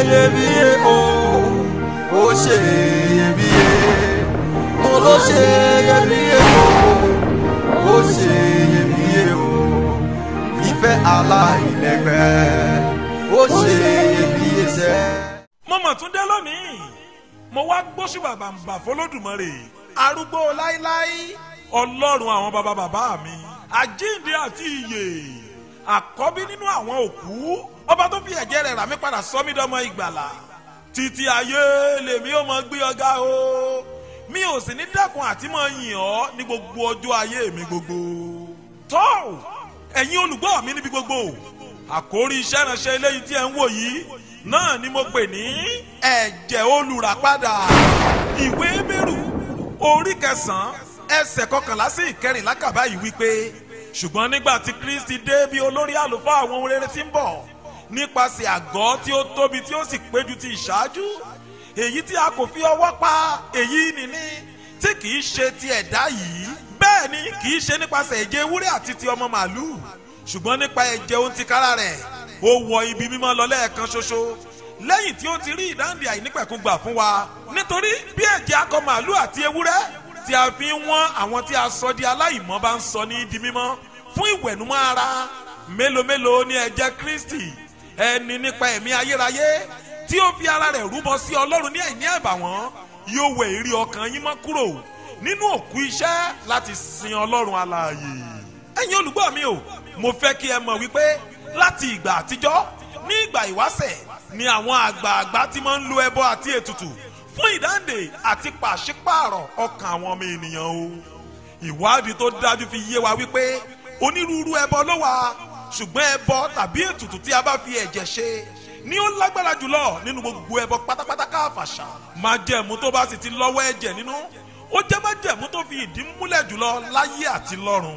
iyebíye o ó ṣe iyebíye mo ló ṣe iyebíye o ó ṣe iyebíye o ìfẹ́ aláìlẹ́gbẹ́ ó ṣe iyebíye sẹ́. mo mọ̀ tún dé lónìí mo wá gbóṣù bàbàǹbà fọlọ́dùmarè arúgbó láíláí ọlọ́run àwọn bàbá bàbá mi àjíǹde àti ìyè àkọ́bí nínú àwọn òkú ọba tó fi ẹ̀jẹ̀ rẹ̀ rà mí padà sọ mí dọ́mọ ìgbàlà títí ayé lèmi ò mọ gbé ọgá o mi ò sì ní dẹ́kun àti mọ yìn ọ́ ní gbogbo ọjọ́ ayé mi gbogbo tó ẹ̀yin olùgbọ́ mi níbi gbogbo àkórí iṣẹ́ ìránṣẹ́ eléyìí tí ẹ̀ ń wò yìí náà ni mo pè ní ẹ̀jẹ̀ olùràpadà ìwé bẹ̀rù orí kẹsàn-án ẹsẹ̀ kọkànlá sí ìkẹrìnlá kàbá yìí wípé ṣùgbọ́n nígbà tí kristi dé bí olórí àlùfáà àwọn ohun rere tí ń bọ̀ nípasẹ̀ àgọ́ tí ó tóbi tí ó sì péjú ti ìṣáájú èyí tí a kò fi ọwọ́ pa èyí nìní tí kì í ṣe ti ẹ̀dá yìí bẹ́ẹ̀ ni kì í ṣe nípasẹ̀ ẹ̀jẹ̀ ewúrẹ́ àti ti ọmọ màálù ṣùgbọ́n nípa ẹ̀jẹ̀ ohun ti kára rẹ̀ ó wọ ibi mímọ́ lọ lẹ́ẹ̀kan ṣoṣo lẹ́yìn tí ó ti rí ìdáǹdè àìnípẹ̀kun gbà fún wa nítorí bí ẹ̀jẹ̀ akọ màálù àti ewúrẹ́ tí a fi ń wọ́n àwọn tí a sọ di aláìmọ́ bá ń sọ ní di mímọ́ fún ìwẹ̀nùmọ́ ara mélòó mélòó ni ẹ̀jẹ̀ kristi ẹni nípa ẹ̀mí ayérayé tí ó fi ara rẹ̀ rúbọ sí ọlọ́run ní ẹ̀ní ẹ̀bàwọ́n yóò wẹ̀ ìrí ọkàn yín mọ́ kúrò nínú òkú iṣẹ́ láti sin ọlọ́run alààyè ẹ̀yin olùgbọ́ mi o mo fẹ́ kí ẹ mọ̀ wípé láti ìgbà àtijọ́ ní ìgbà ìwáṣẹ̀ ni àwọn àgbààgbà ti máa ń lo ẹbọ àti ètùtù fún ìdáǹdè àti pàṣípààrọ̀ ọkàn àwọn ọmọ ènìyàn o ìwádìí tó dájú fi yé wa wípé onírúurú ẹbọ ló wà ṣùgbọ́n ẹbọ tàbí ètùtù tí a bá fi ẹ̀jẹ̀ ṣe ni ó lágbára jùlọ nínú gbogbo ẹbọ pátápátá káfàṣà májẹ̀mú tó bá sì ti lọ́wọ́ ẹ̀jẹ̀ nínú ó jẹ́ májẹ̀mú tó fi ìdí múlẹ̀ jùlọ láyé àti lọ́run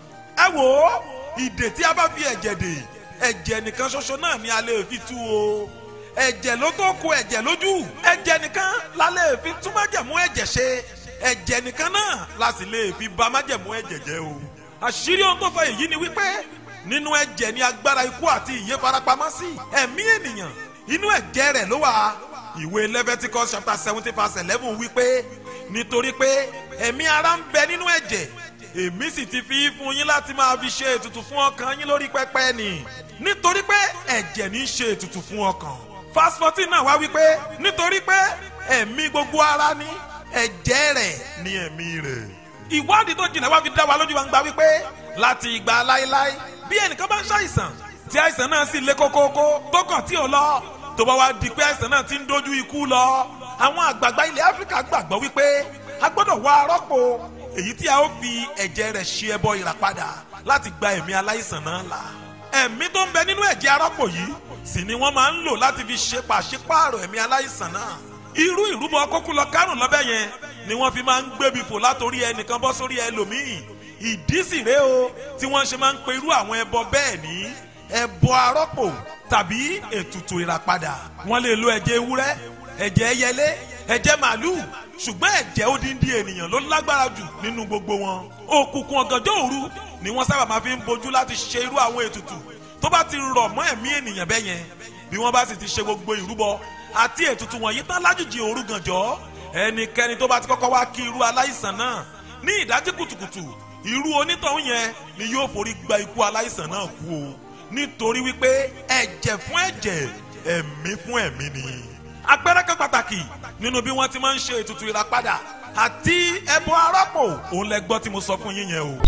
ẹ wò ó ìdè tí a bá fi ẹ̀jẹ̀ dè ẹ̀jẹ̀ nìkan ṣoṣo náà ni a lè fi tú o ẹ̀jẹ̀ ló tó kó ẹ̀jẹ̀ lójú ẹ̀jẹ̀ nìkan la lè fi tún májẹ̀mú ẹ̀jẹ̀ ṣe ẹ̀jẹ̀ nìkan náà la sì lè fi bà májẹ̀mú ẹ̀jẹ̀ jẹ́ o àṣírí ohun tó fẹ́ èyí ni wípé nínú ẹ̀jẹ̀ ni agbára ikú àti ìyè farapamọ́ sí ẹ̀mí ènìyàn inú ẹ̀jẹ̀ rẹ̀ ló wà ìwé Leviticus chapter seventeen verse eleven wípé nítorí pé ẹ̀mí ara ń bẹ nínú ẹ̀jẹ̀ èmi sì ti fi fún yín láti máa fi ṣe ètùtù fún ọkàn yín lórí pẹpẹ nì nítorí pé ẹ̀jẹ̀ ní í ṣe ètùtù fún ọkàn verse fourteen náà wá wípé nítorí pé ẹ̀mí gbogbo ara ní ẹ̀jẹ̀ rẹ̀ ní ẹ̀mí rẹ̀ ìwádìí tó jìnnà wá fi dá wa lójú wa ń gba wípé láti ìgbà láéláé bí ẹnìkan bá ń ṣàìsàn tí àìsàn náà sì lé kókókó tó kàn tí ò lọ tó bá wá di pé àìsàn náà ti ń dojú ikú lọ àwọn àgbààgbà ilẹ̀ áfíríkà gbàgbọ́ wípé a gbọ́dọ̀ wá arọ́pò èyí tí a ó fi ẹ̀jẹ̀ rẹ̀ ṣe ẹbọ ìràpadà láti gba ẹ̀mí aláìsàn náà là ẹ̀mí tó ń bẹ nínú ẹ̀jẹ̀ arọ́pò yìí sì ni wọ́n máa ń lò láti fi ṣe pàṣípààrọ̀ ẹ̀mí aláìsàn náà irú ìrúbọ kókó lọ kárùn lọ́bẹ̀ yẹn ni wọ́n fi máa ń gbébi fò látòrí ẹnìkan bọ́ sórí ẹlòmíì ìdí sì rèé o tí wọ́n ṣe máa ń pe irú àwọn ẹbọ bẹ́ẹ̀ ní ẹbọ arọ́pò tàbí ètùtù ìràpadà wọ́n lè lo ẹ̀jẹ̀ ewúrẹ́ ẹ̀jẹ̀ ẹyẹlé ẹ̀jẹ̀ màálù ṣùgbọ́n ẹ̀jẹ̀ odindi ènìyàn ló lágbára jù nínú gbogbo wọn òkùnkùn ọ̀gànjọ́ òru ni wọ́n sábà máa fi ń bojú láti ṣe irú àwọn ètùtù tó bá ti rọ̀ mọ́ ẹ̀mí ènìyàn bẹ́ẹ̀ yẹn bí wọ́n bá sì ti ṣe gbogbo ìrúbọ àti ètùtù wọ̀nyí tán lájùjì òru gànjọ́ ẹnikẹ́ni tó bá ti kọ́kọ́ wá kí irú aláìsàn náà ní ìdájí kùtùkùtù irú onítọ̀hún yẹn ni yóò forí gba ikú aláìsàn náà kú o nítorí wípé ẹ̀jẹ̀ fún ẹ̀jẹ̀ ẹ̀mí fún ẹ̀mí ni. àpẹẹrẹ kan pàtàkì nínú bí wọ́n ti máa ń ṣe ètùtù ìràpadà àti ẹbọ arọ́pò òun lẹ gbọ́ tí mo sọ fún yín yẹn o.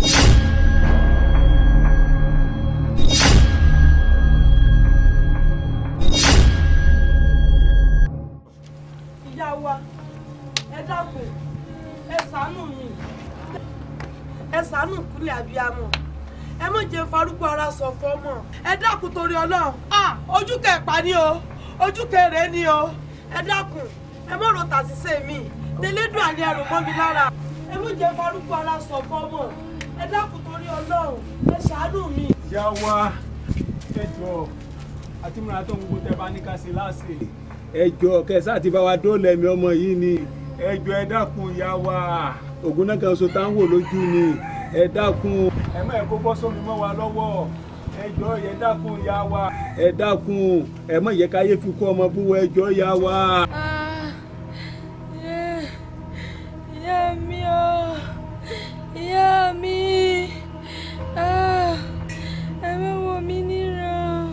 ìyá wa ẹ dákun ẹ ṣàánú mi ẹ ṣàánú kúnlẹ̀ abiyamọ ẹ mọ̀ jẹ́ farúgbó ara sọ fọ́mọ ẹ dákun torí ọlọ́run ah ojú kẹpà ni o ojú kẹrẹ ni o ẹ dákun ẹ mọ̀ ro tàṣìṣe mi tẹlẹ́dùn àní ẹrù mọ́ mi lára ẹ mọ̀ jẹ́ farúgbó ara sọ fọ́mọ ẹ dákun torí ọlọ́run ẹ ṣàánú mi. ìyá wa ẹ jọ àti múra tó ń gbó tẹ bá ní ká ṣe láṣẹ. ẹ jọ kẹsà àti bá wa dóòlà ẹ̀mí ọmọ yìí ni ẹ jọ ẹ dákun ìyá wa ògùn náà kan so tá ń wò lójú ni ẹ dákun ẹ má ẹ kó bọ́ sómi mọ́ wa lọ́wọ́ ẹ jọ ẹ dákun ìyá wa ẹ dákun ẹ má yẹ káyé fi kú ọmọ búwọ ẹjọ́ yá wa. Ah, yeah. ìyá mi o ìyá mi Ah, ẹ má wò mí níran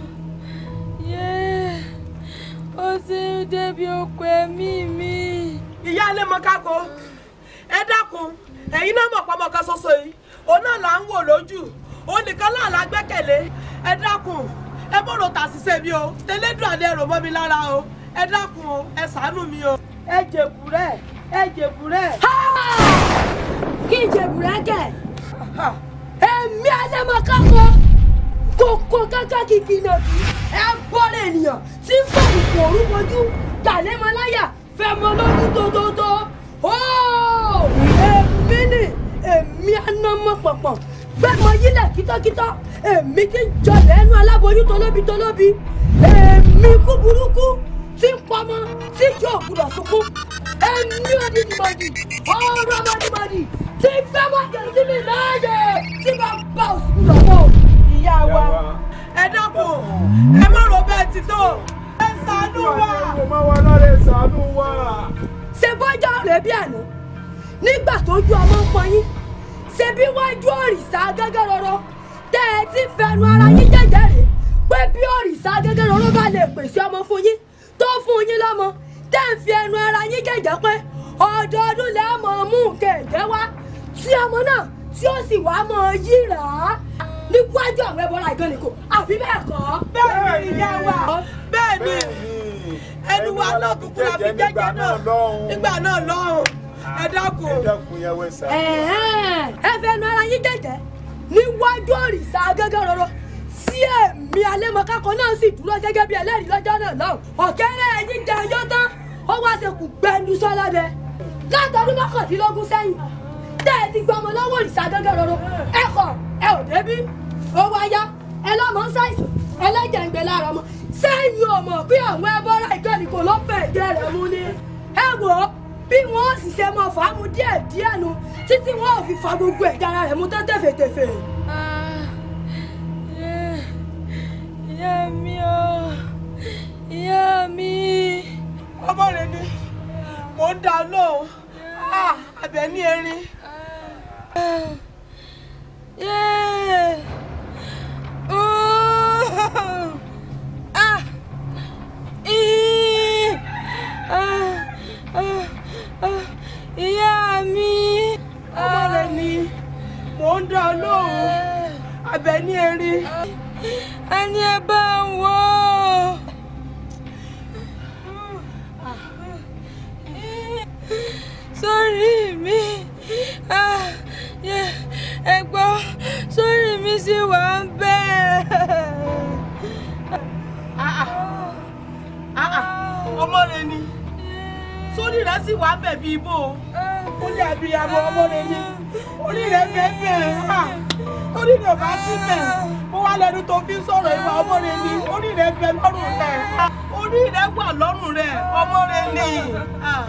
Yeah. ó ti ń débi oko ẹ̀mí mi. ìyá ilé mọ́kákó ẹ dákun ẹ̀yin náà mọ̀ pọ́nmọ́ kan ṣoṣo yìí òun náà là ń wò lójú òun nìkan náà la gbẹ́kẹ̀lé ẹ dákun ẹ bọ̀rọ̀ tàṣìṣe mi o tẹlẹ́dùn àlẹ́ ẹ̀rọ mọ́ mi lára o ẹ dákun o ẹ ṣàánú mi o. ẹ jèbù rẹ ẹ jèbù rẹ. kí n jẹ bùrẹ́kẹ̀ èmi alẹ́mọ̀kánkọ́ kókó kankan kìkì náà kí ẹ bọ́lẹ̀ ènìyàn tí ń fọ ìfò orúkọjú gàlẹ́mọláyà fẹmọ lójú tótótó ó èmi ni èmi anamọ pọ̀pọ̀ gbẹmọ yílẹ̀ kítọ́kítọ́ èmi ti ń jọlẹ̀ ẹnu aláboyún tolóbi tolóbi èmi kú burúkú tí ń pọmọ tí yóò gbúdọ̀ sunkún èmi odidimọ̀dì ọ̀rọ̀ ọmọdimọ̀dì tí fẹ́ máa jẹ sí mi láàyè tí bá bá òsùn lọ́wọ́. ìyá wa ẹ dákun ẹ má rò bẹ́ẹ̀ ti tó ẹ ṣàánú wa. ẹ má wà lára ẹ ṣàánú wa. ṣe bọ́jà rẹ̀ bí àná nígbà tó ju ọmọ ń pọn yín ṣe bí wájú òrìṣà gẹ́gẹ́ rọrọ tẹ́ ẹ ti fẹnu ara yín jẹ́jẹ́ rè pé bí òrìṣà gẹ́gẹ́ rọrọ bá lè pèsè ọmọ fún yín tó fún yín lọ́mọ tẹ́ ń fi ẹnu ara yín jẹ́jẹ́ pé ọdọọdún lẹ́ mọ̀ mú kẹ̀kẹ́ wá tí ọmọ náà tí ó sì wá mọ̀ yíra níwájú àwọn ẹbọra ìgànnìkò àbí bẹ́ẹ̀ kọ́. bẹ́ẹ̀ ni ìyá wa bẹ́ẹ̀ ni ẹnu wa náà kúkú la fi jẹ́jẹ́ náà nígbà náà lọ́hùn ẹ dákun. ẹ dákun yẹn wẹ ṣàánú. Ẹ̀hẹ́n, ẹ fẹnu ara yín jẹ́jẹ́ níwájú òrìṣà gẹ́gẹ́ rọrọ sí ẹ̀mí alẹ́mọ̀kákan náà sì dúró gẹ́gẹ́ bí ẹlẹ́rìí lọ́jọ́ náà lọ́hùn ọ̀kẹ́rẹ́ ẹ̀yìn jẹ ọjọ́ tán ó wá ṣe kù gbẹnu sọ́lọ́dẹ látọdún mọ́kàndínlógún sẹ́yìn tẹ́ ẹ ti gbọ́ ọmọ lọ́wọ́ òrìṣà gẹ́gẹ́ rọrọ ẹ kọ̀ ẹ ò débí ó wá yá ẹ lọ́mọ ń ṣàìsàn ẹlẹ́jẹ̀ ń gbẹ lára ọmọ sẹ́yìn ọmọ bí àwọn ẹbọra ìkànnì kò ló fẹ́ jẹ́ rẹ̀ mú ni ẹ wò ó bí wọn ò sì ṣe mọ fàámu díẹ̀ díẹ̀ nu títí wọn ò fi fa gbogbo ẹ̀jẹ̀ ara rẹ̀ mú tán tẹ̀fẹ̀tẹ̀fẹ̀. ìyá mi o ìyá mi. ọmọ rẹ ni mò ń dá lóhùn Ah, àbẹ̀ ní erin. Yeah. Ooh. Ah. Ih. Ah. Ah. Ah. Ìyá mi. ọmọ rẹ ni mò ń dá lóhùn àbẹ̀ ní erin. Ẹni ẹ bá ń wò ó. Sórí mi. Ah. Yeah. Ẹ gbọ́, sórí mi sì wà ń bẹ́ẹ̀. Ah, ah. Ah, ah. ọmọ rẹ ni sórí rẹ sì wà bẹ̀ bí ibo ó lé abiyamọ ọmọ rẹ ni orí rẹ bẹ́ẹ̀ bẹ́ẹ̀ orí rẹ bá sí bẹ́ẹ̀ mo wá lẹ́nu tó fi ń sọ̀rọ̀ ìwà ọmọ rẹ ni orí rẹ bẹ lọ́rùn rẹ Ah, orí rẹ wà lọ́rùn rẹ ọmọ rẹ ni Ah.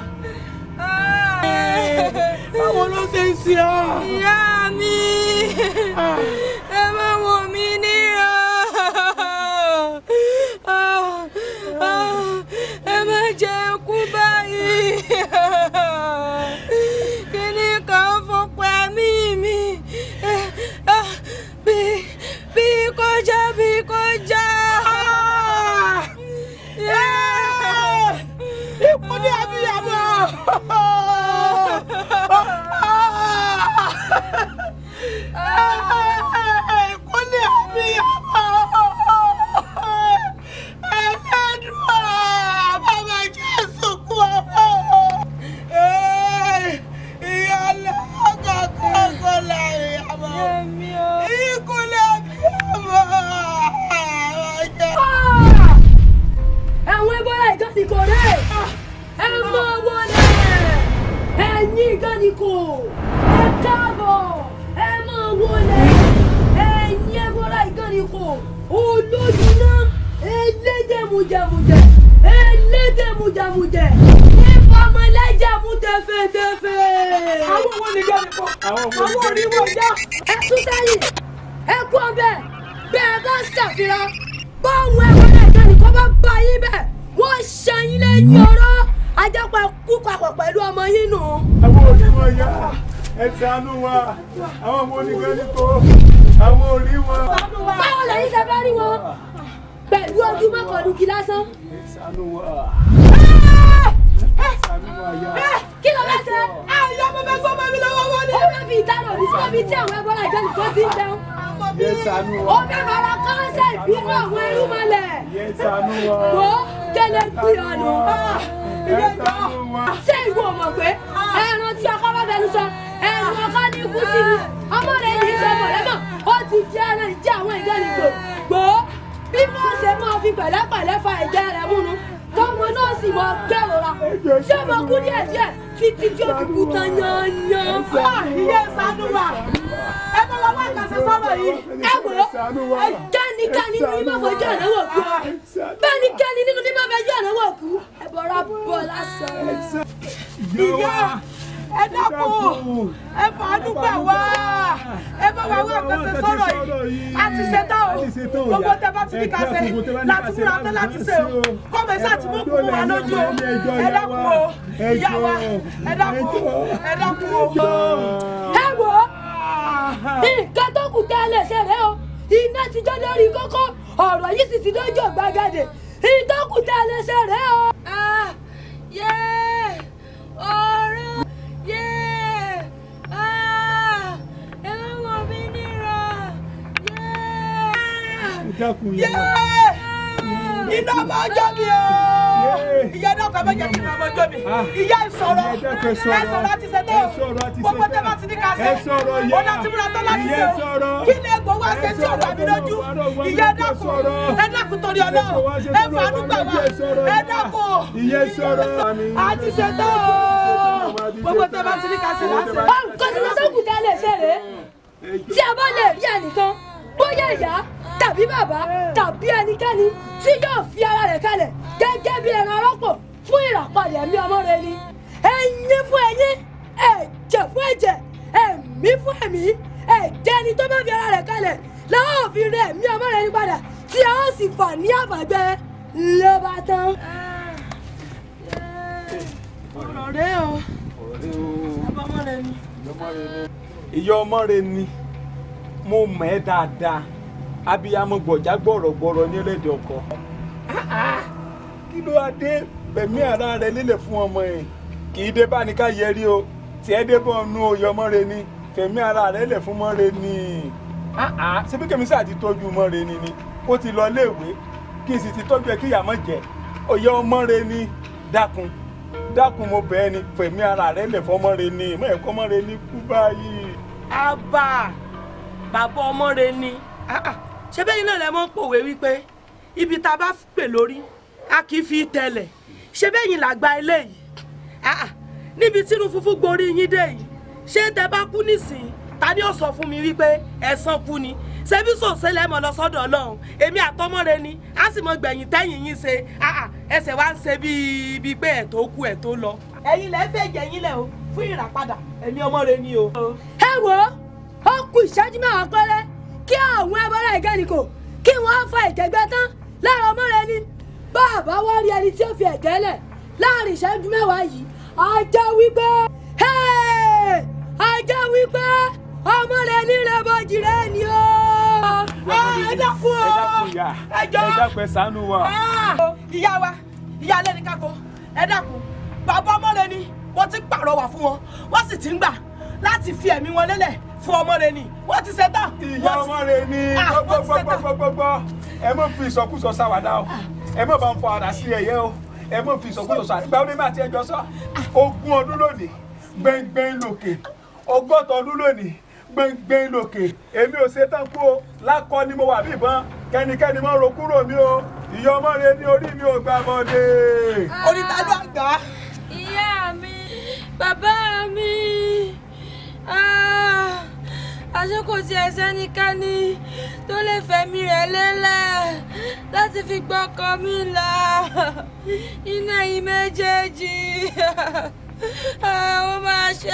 báwo ló ṣe ń ṣe ọ́. Ìyá mi, Ah. ẹ má wò mí níran. Ah, ah, Ẹ má jẹ́ kú báyìí. Kíní kan fọpọ̀ ẹ̀mí mi. Eh, ah, Bí bí kọjá bí kọjá. Yeah. Ikú ní abiyamọ. Ikú ní abiyamọ. Ẹlẹ́dùá bàbá Jésù kú ọmọ. Ìyálẹ̀ ọ̀gọ̀gọ̀gọ̀ làyàmọ̀. Ikú ní abiyamọ. àwọn ẹbọra ìgànnìkò rẹ ẹ mọ wọlé ẹ̀yin ìgànnìkò ẹ káàbọ̀ ẹ mọ wọlé ẹ̀yin ẹbọra ìgànnìkò olójúná elédèmújẹmújẹ elédèmújẹmújẹ ìfọmọlẹjẹmú tẹfẹtẹfẹ. Àwọn wo ni gẹ́nìkọ́? Àwọn wo ni Àwọn oníwọ̀ já. ẹ tún sẹ́yìn ẹ kú ọbẹ̀ bẹ́ẹ̀ bá ṣàfihàn bọ́ọ̀mù ẹ̀wọ̀n bá bá yín bẹ́ẹ̀ wọ́n ṣẹ́yìn lẹ́yìn ọ̀rọ̀ ajápa kú papọ̀ pẹ̀lú ọmọ yín nù. àwọn òní wọn yá ẹ ṣàánú wa àwọn ọmọ oníkan ní kó àwọn òní wọn. báwo lẹ́yìn ṣe fẹ́ rí wọn pẹ̀lú ojú mọ́kànlùkì lásán. ẹ ṣàánú wa ẹ ṣàánú wa yá. kí ló bá ṣe. àyà mo fẹ́ gbọ́ mọ́ mi lọ́wọ́ wọlé. ó fẹ́ fi ìdáná òní sí omi tí àwọn ẹbọra ìjọ nìkan ti ń jẹun. ẹ ṣàánú ó wa fẹ́ bàrà kọ́ńsẹ̀ ìbínú àwọn ẹrú mọ́lẹ̀. ẹ ṣàánú wa wò ó kẹlẹ́ gbé ọ̀nà. ẹ ṣàánú wa. ṣé ìwọ mọ̀ pé ẹran tí ọkọ bá fẹnu sọ ẹran ọkọ ní ikú sí ni ọmọ rẹ ní ìṣọmọ rẹ mọ ó ti jẹ ẹran ìjẹ àwọn ìjọ nìgbò gbò ó bí wọ́n ṣe máa fi pẹ̀lẹ́pẹ̀lẹ́ fa ẹ̀jẹ̀ rẹ̀ múnu tọmọ náà sì mọ kẹrora ṣé mo kú díẹ̀ díẹ̀ títí tí ó fi kú tán yanyan. ìyá ìsánú wa ẹ bá wa wá àkàṣe sọ̀rọ̀ yìí. ẹ wò ó kẹ́nikẹ́ni nínú ní máa fojú ọ̀nà wò kú bẹ́ẹ̀nikẹ́ni nínú ní máa fojú ọ̀nà wò kú ẹ bọ̀rọ̀ bọ̀ lásán. ìyá ẹ dákun ẹ fàánú gbà wá ẹ bá wa wá àkàṣe sọ̀rọ̀ yìí a ti ṣe tán o gbogbo tẹ bá ti ní ká ṣe láti múra tán láti ṣe o kọ́mọ ẹ̀sán àti mọ́kù mú wa lójú o ẹ dákun o ìyá wa ẹ dákun ẹ dákun o. ẹ wò ó nǹkan tó kù tẹ́ ẹ lè ṣe rẹ o iná ti jó lórí kókó ọ̀rọ̀ yìí sì ti lójú ọ̀gbagadè nǹkan tó kù tẹ́ ẹ lè ṣe rẹ o. yé ọ̀rọ̀ yé ẹ̀rọ wọ̀ mí nira yé. ẹ dákun Yé! yá. iná máa jó mi o ìyá náà kọ́ méjèèjì iná máa jó mi ìyá ìsọ̀rọ̀ ẹ dákun ẹ sọ̀rọ̀. ẹ sọ̀rọ̀ àti ṣètò ẹ sọ̀rọ̀ àti gbogbo ṣètò. tẹ́ bá ti ní ká ṣe ẹ sọ̀rọ̀ yá. ó láti múra tán láti Ìyá ṣe o sọ̀rọ̀. kí ni egbò wá ṣe tí ò wà mí lójú ìyá ẹ dákun ẹ dákun torí ọlọ́run ẹ fàánú gbà wá ẹ dákun ìyá sọ̀rọ̀. àti ṣètò gbogbo tẹ́ bá ti ní ká ṣe láti ṣe. nǹkan tí wọ́n tó kù tẹ́ ẹ lè ṣe rèé tí a bá lè rí ẹnìkan bóyá ìyá tàbí bàbá tàbí ẹnikẹ́ni tí yóò fi ara rẹ̀ kalẹ̀ gẹ́gẹ́ bí ẹran arọ́pò fún ìràpadà ẹ̀mí ọmọ rẹ ni ẹyin fún ẹyin ẹ̀jẹ̀ fún ẹ̀jẹ̀ ẹ̀mí fún ẹ̀mí ẹ̀jẹ̀ ni tó bá fi ara rẹ̀ kalẹ̀ làwọn ò fi rẹ ẹ̀mí ọmọ rẹ ní padà tí a ó sì fà ní àbàgbẹ́ ló bá tán. ọ̀rọ̀ rẹ o ọmọ rẹ ni. ìyá ọmọ rẹ ni mo mọ̀ ẹ́ dáadáa abiyamọ gbọ̀já gbọ̀rọ̀gbọ̀rọ̀ ní ẹlẹ́dẹ̀ ọkọ. kí ló wá dé bẹ̀mí ara rẹ lélẹ̀ fún ọmọ yẹn kì í dé bá ní ká yẹrí o tí ẹ dé bọ́ nú oyè ọmọ rẹ ni fẹ̀mí ara rẹ lẹ̀ fún ọmọ rẹ ni. ṣebí kèmí sáà ti tọ́jú ọmọ rẹ ni ni ó ti lọ léèwé kí n sì ti tọ́jú ẹ kí ìyá mọ̀ jẹ́ oyè ọmọ rẹ ni dákun dákun mo bẹ̀ ẹ́ ni fẹ̀mí ara rẹ lẹ̀ fọmọ rẹ ni mọ̀ ẹ̀kọ́ ọmọ rẹ ni kú báyìí. àbá bàbá ọmọ rẹ ni Ah, ah. ṣé bẹ́ẹ̀ náà lẹ mọ́ ń pòwe wípé ibi tá a bá pè lórí a kì í fi tẹ̀lẹ̀ ṣé bẹ́ẹ̀ yìí làgbà eléyìí Ah, ah. níbi tínú funfun gborí yín dé yìí ṣé tẹ bá kú nísìnyí ta ni ó sọ fún mi wípé ẹ̀san kú ni ṣebí sòṣè lẹ́mọ̀ lọ sọ́dọ̀ ọlọ́run èmi àtọmọ rẹ ni a sì mọ gbẹ̀yìn tẹ́yìn yín ṣe Ah, ah. ẹsẹ̀ wa ń ṣe bíi bíi pé ẹ̀ tó kú ẹ̀ tó lọ. ẹ̀yin lẹ́ fẹ́ jẹ̀yìn lẹ̀ o fún ìràpadà ẹ̀mí ọmọ rẹ ni o. ẹ wò ó ó kù ìṣẹ́jú mẹ́wàá péré kí àwọn ẹbọra ìgẹ́nìkò kí wọ́n fa ìjẹ́gbẹ́ tán lára ọmọ rẹ ni bàbá wá rí ẹni tí ó fi ẹ̀jẹ̀ lẹ̀ láàrin ìṣẹ́jú mẹ́wàá yìí á jẹ́ wípé hey! á jẹ́ wípé ọmọ rẹ ní rẹ̀bọ̀jì rẹ ni ó. ẹ dákun o ẹ dákun ìyá ẹ jọ̀ọ́. ẹ dákun ẹ ṣàánú wa. Ah! ìyá wa ìyá alẹ́ ní kákó ẹ dákun bàbá ọmọ rẹ ni wọ́n ti pàrọwà fún wọn wọ́n sì ti ń gbà láti fi ẹ̀mí wọn lélẹ̀ fún ọmọ rẹ ni wọ́n ti ṣetán. ìyá Wọ́n ti- ọmọ rẹ ni Ah, wọ́n ti ṣetán. gbọgbọgbọgbọgbọ ẹ mọ fi ìsọkúsọ sáwàdà o ẹ mọ bá ń fọ ara sí ẹyẹ o ẹ mọ fi ìsọkúsọ sọ àtìgbà onímọ̀ àti ẹjọ́ sọ ogún ọdún lónìí gbẹngbẹng lòkè ọgọ́ta ọdún lónìí gbẹngbẹng lòkè èmi ò ṣetán kú o lákọ ni mo wà bí ìbọn kẹ́nikẹ́ni mọ ro kúrò mi o ìyá ọmọ rẹ ní orí mi ò gbà mọdé. onítàdó àgbà ìyá mi bàbá mi ah, àṣé kò tiẹ̀ sẹ́nikẹ́ni tó lè fẹ̀mí rẹ̀ lélẹ̀ láti fi gbọ́kàn mi là iná yìí méjèèjì ó máa ṣe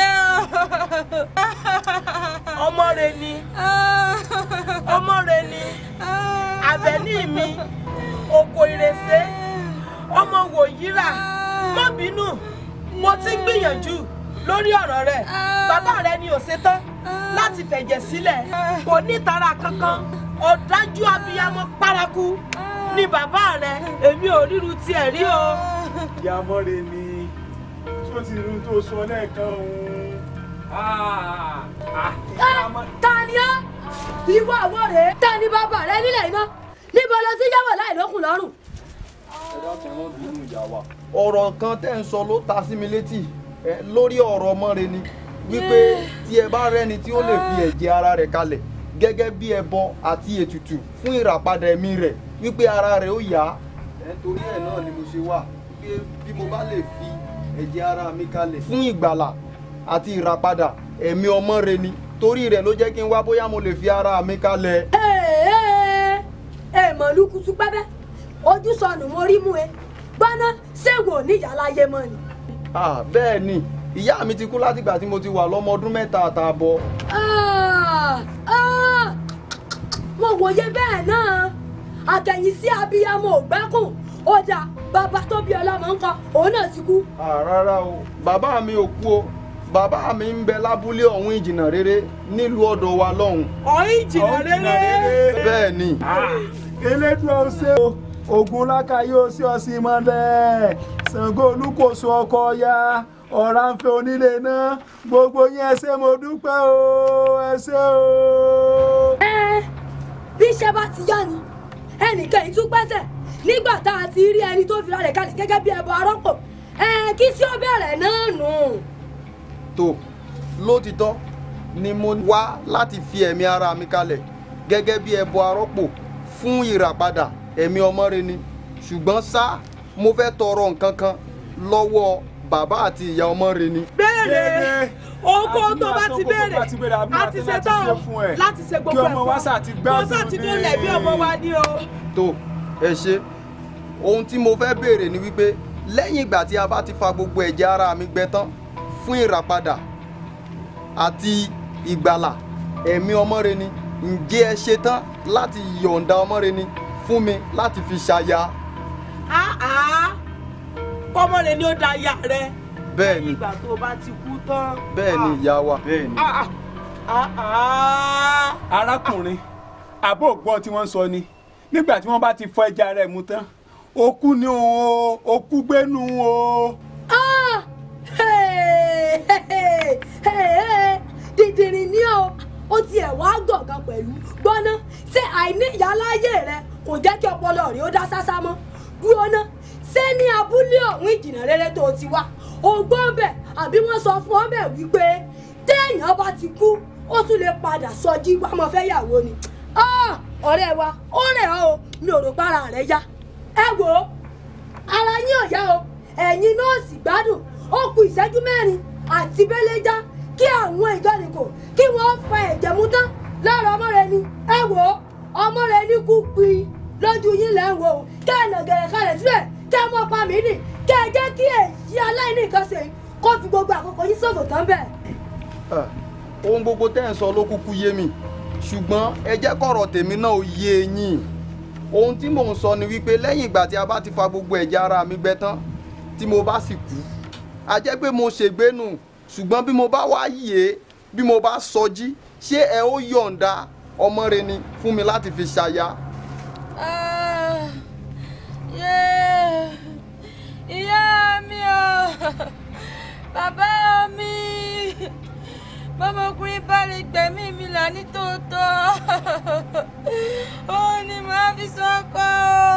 ọmọ rẹ ni ọ́ ọmọ rẹ ni Àbẹ̀ní mi oko ìrẹsẹ̀ ọmọ wòyíra má bínú mo ti ń gbìyànjú lórí ọ̀rọ̀ rẹ̀ bàbá rẹ̀ ni ò ṣetán láti fẹ̀jẹ̀ sílẹ̀ kò ní tara kankan ọ̀dájú abiyamọ paraku ni bàbá rẹ̀ èmi ò ríru tiẹ̀ rí o. ìyá mọ́re ni tí ó ti rí ohun tó sọ lẹ́ẹ̀kan òun. Ah, ah, ìyá mọ́- ta ni ọ́ ìwọ àwọ̀ rẹ̀ ta ni bàbá rẹ nílẹ̀ iná níbo ló ti yáwọ̀ láì lókun lọ́rùn. ọ̀rọ̀ kan tẹ́ ń sọ ló ta sí mi létí ẹ, lórí ọ̀rọ̀ mọ́re ni wípé tí ẹ bá rẹ́ni tí ó lè fi ẹ̀jẹ̀ ara rẹ̀ kalẹ̀ gẹ́gẹ́ bí ẹbọ àti ètùtù fún ìràpadà ẹ̀mí rẹ̀ wípé ara rẹ̀ ó yá ẹ, torí ẹ̀ náà ni mo ṣe wà pé bí mo bá lè fi ẹ̀jẹ̀ ara mi kalẹ̀ fún ìgbàlà àti ìràpadà ẹ̀mí ọmọ rẹ̀ ni torí rẹ̀ ló jẹ́ kí n wá bóyá mo lè fi ara mi kalẹ̀. Ee, ẹ mọ̀ lukutu pẹ́pẹ́ ojú sọnù mo rí mú e gbọ́ná ṣéwò níyàláyé mọ́ ni. Ah, bẹ́ẹ̀ ni ìyá mi ti kú látìgbà tí mo ti wà lọ́mọ ọdún mẹ́ta àtààbọ̀. Ah, ah, mo wòye bẹ́ẹ̀ náà àtẹ̀yìn sí abiyamọ ògbẹ́kùn ó dà bàbá tó bí ọlọ́mọ ńkọ́ òun náà ti kú. Ah, rárá o bàbá mi ò kú o bàbá mi ń bẹ lábúlé ọ̀hún ìjìnà rere nílùú ọ̀dọ̀ wa lọ́hùn. ọ̀hún ìjìnà Ọ̀hún jìnnà rere. rere. bẹ́ẹ̀ ni elédùn ọsẹ o ogun lákàyè ọsẹ ọsẹ mọlẹ Ṣàngó olúkòso ọkọ ya ọ̀rànfẹ́ onílé náà gbogbo yín ẹ ṣé mo dúpẹ́ o ẹ ṣé o. ẹ bí iṣẹ́ bá ti yá ni ẹnìkan yìí tún pẹ́sẹ̀ nígbà tá a ti rí ẹni tó fira rẹ̀ kalẹ̀ gẹ́gẹ́ bí ẹbọ arọ́pò ẹ kí sí ó bẹ̀rẹ̀ náà nù. tó lótìtọ́ ni mo wá láti fi ẹ̀mí ara mi kalẹ̀ gẹ́gẹ́ bí ẹbọ arọ́pò fún ìràpadà ẹ̀mí ọmọ rẹ ni ṣùgbọ́n ṣá mo fẹ́ tọrọ nǹkan kan lọ́wọ́ bàbá àti ìyá ọmọ rẹ ni. béèrè oko Àti tó bá máa ti sọ kókó béèrè bá ti béèrè, àbí a máa ti tẹ́ ṣe láti tán ṣe fún ẹ. láti ṣe gbogbo Kí ọmọ wa ṣáà ti gbádùn wọ́n ṣáà ti ní- dólẹ̀ bí ọmọ wa ní o. tó ẹ ṣe ohun tí mo fẹ́ béèrè ni wípé lẹ́yìn ìgbà tí a bá ti fa gbogbo ẹ̀jẹ̀ ara mi gbẹ tán fún ìràpadà àti ìgbàlà ẹ̀mí ọmọre ni ǹjẹ́ ẹ ṣe tán láti yọ̀ǹda ọmọre ni fún mi láti fi ṣaya àá kọ́mọ rẹ ni ó da ìyá rẹ. bẹ́ẹ̀ ni ìgbà tó o bá ti kú tán. bẹ́ẹ̀ ni ìyá wa bẹ́ẹ̀ ni Ah, ah, ah, ah. arákùnrin àbó ògbọ́n tí wọ́n sọ ni nígbà tí wọ́n bá ti fọ ẹja rẹ̀ mu tán okú ni o okú gbénu o. Ah! Hey! Hey! Hey! dìdìrín ní o ó tiẹ̀ wá gọ̀ọ̀gàn pẹ̀lú gbọ́ná ṣé àìní ìyáláyé rẹ kò jẹ́ kí ọpọlọ rẹ ó dá sásá mọ́ dúró ná ṣé ní abúlé ọ̀hún ìjìnà rere tó ti wá o gbọ́ bẹ̀ àbí wọ́n sọ fún ọ bẹ̀ wípé téèyàn bá ti kú ó tún lè padà sọjí wá mọ́ fẹ́ yàwó ni Ah! ọ̀rẹ́ wa ó rẹ̀ ọ́ o mi ò rò para rẹ̀ yá ẹ wò ó ara yín ò yá o ẹ̀yin nọ́ọ̀sì gbádùn ó kù ìṣẹ́jú mẹ́rin àti bẹ́lẹ́já kí àwọn ìjọ́nìkò kí wọ́n fa ẹ̀jẹ̀ mú tán lára ọmọ rẹ ni ẹ wò ó ọmọ rẹ ní kú pi lójú yín lẹ́ ń wò ó kẹ́ ẹ̀ nà gẹ̀rẹ̀ kalẹ̀ síbẹ̀ kẹ́ ẹ mọ́ pa mí nì kẹ́ ẹ jẹ́ kí èyí aláìní nǹkan ṣe kó fi gbogbo àkókò yín ṣòfò tán bẹ́ẹ̀. Ah, ohun gbogbo tẹ́ ẹ̀ ń sọ ló kúkú yé mi ṣùgbọ́n ẹ jẹ́ kọ̀rọ̀ tèmi náà ó yé yín ohun tí mò ń sọ ni wípé lẹ́yìn ìgbà tí a bá ti fa gbogbo ẹ̀jẹ̀ ara mi gbẹ tán tí mo bá sì kú a jẹ́ pé mo ṣègbé nù ṣùgbọ́n bí mo bá wá yè bí mo bá sọjí ṣé ẹ ó yọ̀ǹda ọmọ rẹ ni fún mi láti fi ṣaya. Ah, yeah. Ìyá mi o, bàbá mi, bọ́mọkùnrin bá lè gbẹ̀mí mi là ní tòótọ́, ó ní màá fi sọ́kọ́,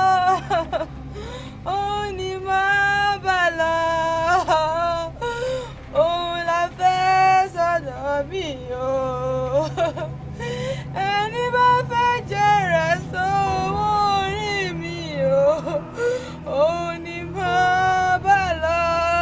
ó ní màá bà lọ, òun la fẹ́ sọ̀dọ̀ mi o ẹni bá fẹ́ jẹrẹ sówó orí mi o òun ni mo bá lọ.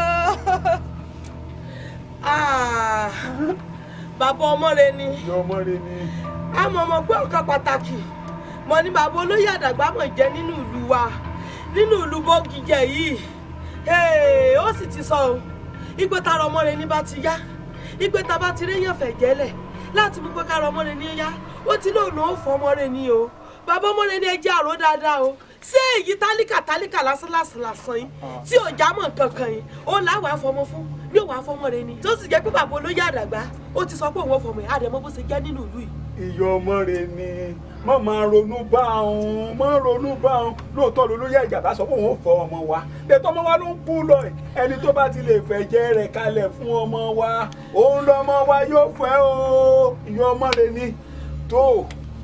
Ah, bàbá ọmọ rẹ ni ìyá ọmọ rẹ ni. àmọ́ ọmọ pé ọ̀kan pàtàkì mo ní bàbá olóyè àdàgbà mọ̀ jẹ́ nínú ìlú wa nínú ìlú bọ́gìjẹ yìí Hey, ó sì ti sọ o ìpè tara ọmọ rẹ ní bá ti yá ìpè tá a bá ti réyàn fẹ̀ jẹ́lẹ̀ láti mú pé kára ọmọ rẹ ní yá ó ti lóun náà ó fọ ọmọ rẹ ní o bàbá ọmọ rẹ ní ẹjẹ́ àrò dáadáa o ṣé èyí tálíkà tálíkà lásán lásán lásán yìí tí ò já mọ́ nǹkan kan yìí ó láwàá fọmọ fún ní òwà fọmọ rẹ ni tó sì jẹ́ pé bàbá olóyè àdàgbà ó ti sọ pé òun ò fọmọ yìí àdèmọ bó ṣe jẹ́ nínú ìlú yìí. ìyá ọmọ rẹ ni má máa ronú bá òun má ronú bá òun lóòótọ́ ló lóye ìjàmbá sọ pé òun ò fọ ọmọ wa lẹ́tọ́ ọmọ wa ló ń kú lọ ẹ̀ ẹni tó bá ti lè fẹ̀jẹ̀ rẹ̀ kalẹ̀ fún ọmọ wa òun lọmọ wa yóò fẹ́ o ìyá ọmọ rẹ ni tó.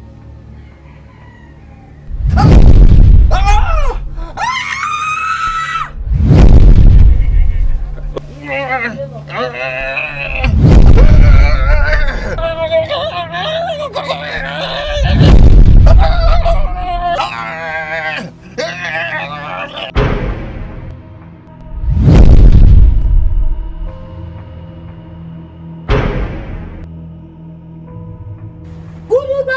Gúdúgbà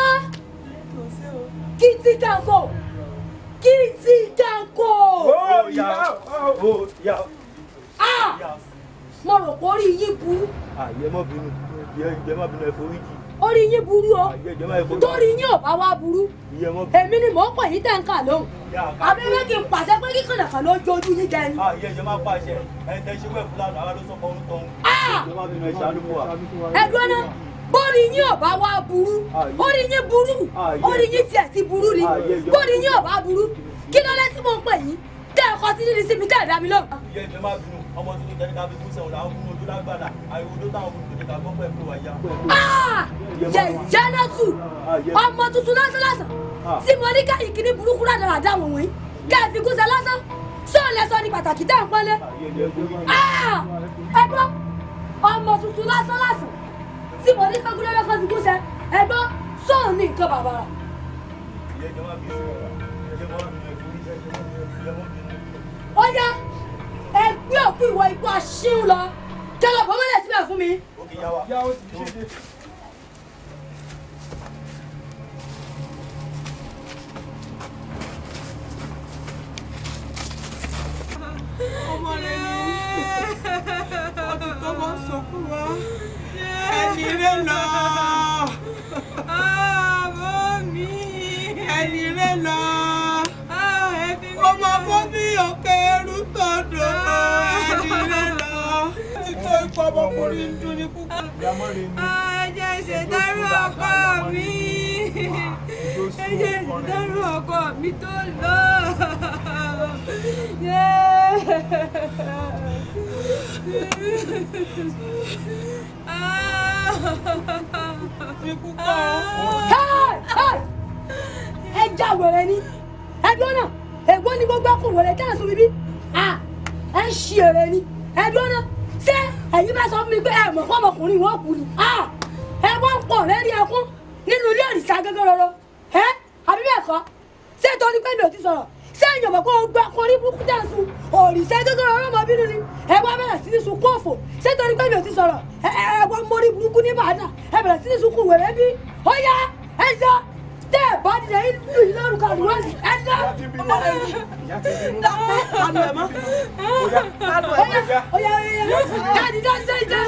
kìtì kanko kìtì kanko. ó yá ó yá. Ah! mo rò pé orí yín burú àyè má bínú ìyẹ má bínú ẹ forí jì orí yín burú o àyè ìjẹ má ẹ forí torí yín ò bá wá burú ìyẹ má bínú. èmi ni mò ń pè yín tẹ̀ ń kà lóhùn abẹ́rẹ́ kí n pàṣẹ pé kí kànàkàn ló jójú yín jẹ ni. àyè ìjẹ má pàṣẹ ẹ tẹ ṣe wẹ fúlàní àwọn ló sọ fọwọ́n tọ̀hún. Ah! ìjẹ má bínú ẹ ṣàánú fún wa. ẹdùn náà bórí yín ò bá wá burú orí yín burú orí yín tiẹ̀ ti burú ni bórí yín ò bá burú kí ló lé tí mò ń pè yín tẹ́ ẹ kọ́ sí níbi síbi tẹ́ ẹ dá mi lóhùn. ìyẹ ìjẹ má bínú ọmọ tuntun tẹni ká fi kú sẹ́wọ̀n làwọn fún ojú lágbàdà àyẹ̀wò tó táwọn fún ojú ká gbọ́ pẹ̀ fún wa yá. Ah! yẹ̀yẹ́ náà tù ọmọ tuntun lásán lásán tí mo ní káyìí kí ní burúkú ládàá dá wọn wọ̀nyí ká ẹ fi gúnṣẹ́ lásán sóò lẹ sọ ní pàtàkì tá à ń pọ́nlé. àyè ìjẹ forí jì. Ah! ẹ gbọ́ ọmọ tuntun lásán lásán tí mo ní kágúnlẹ́ lọ́kàn fi gúnṣẹ́ ẹ gbọ́ sóò ní nǹkan bàbàrà. ìyẹ ìjẹ má bínú ìyẹ má bínú ẹ forí jì. ìyẹ má bínú. ó yá ẹ gbé òkú ìwọ ikú aṣíw lọ kẹlẹ bọ́ mọ́lẹ̀ síbẹ̀ fún mi. ó kì í yá wa. yá ó ti ṣe dé. ọmọ rẹ ni ọtún tó bọ́ sọkún wa ẹni rẹ lọ Àmọ́ mi. ẹni rẹ lọ ọmọ bọ́ bí òkè ẹrú tọ̀dọ̀ ẹni rẹ lọ títọ́ ikú ọmọkùnrin ń dún ní púpọ̀. ìyá má rẹ ni. Ẹ̀jẹ̀ ìṣèdárò ọkọ mi. Ẹ̀jẹ̀ ìṣèdárò ọkọ mi tó lọ. ikú kọ́ Hey! Hey! ẹ já wẹrẹ ni ẹdùn náà ègbó ni gbogbo ọkùnrin wẹrẹ tẹ́ ẹ̀ sọ bíbí Ah! ẹ ń ṣí èrè ni ẹdùn náà ṣé ẹ̀yin bá sọ fún mi pé ẹ mọ̀ kọ́ ọmọkùnrin wọn kù ni Ah! ẹ wọ́n ń pọ̀ lẹ́rí ẹkún nínú ilé òrìṣà gẹ́gẹ́ rọrọ ẹ àbí bẹ́ẹ̀ kọ́ ṣé torí pé mi ò ti sọ̀rọ̀ ṣé èèyàn mọ̀ pé o gbọ́ ọkọ ní burúkú dà sùn òrìṣà gẹ́gẹ́ rọrọ ọmọ bínú ni ẹ wá bẹ̀rẹ̀ sí ní sun kóòfò ṣé torí pé mi ò ti sọ̀rọ̀ ẹ ẹ ẹ wọ́n mọ́rí burúkú ní Ìbàdàn ẹ bẹ̀rẹ̀ sí ní sun kù wẹ̀rẹ̀ bí ó yá ẹ yá tẹ́ ẹ bá dìde ìlú yìí lórúkọ àdúrà yìí ẹ dá ìyá ti bínú. ìyá ti bínú. àlọ́ ẹ̀ mọ́ àlọ́ ó ẹ̀ yá ó yá ó yá ẹ dìde dìde dìde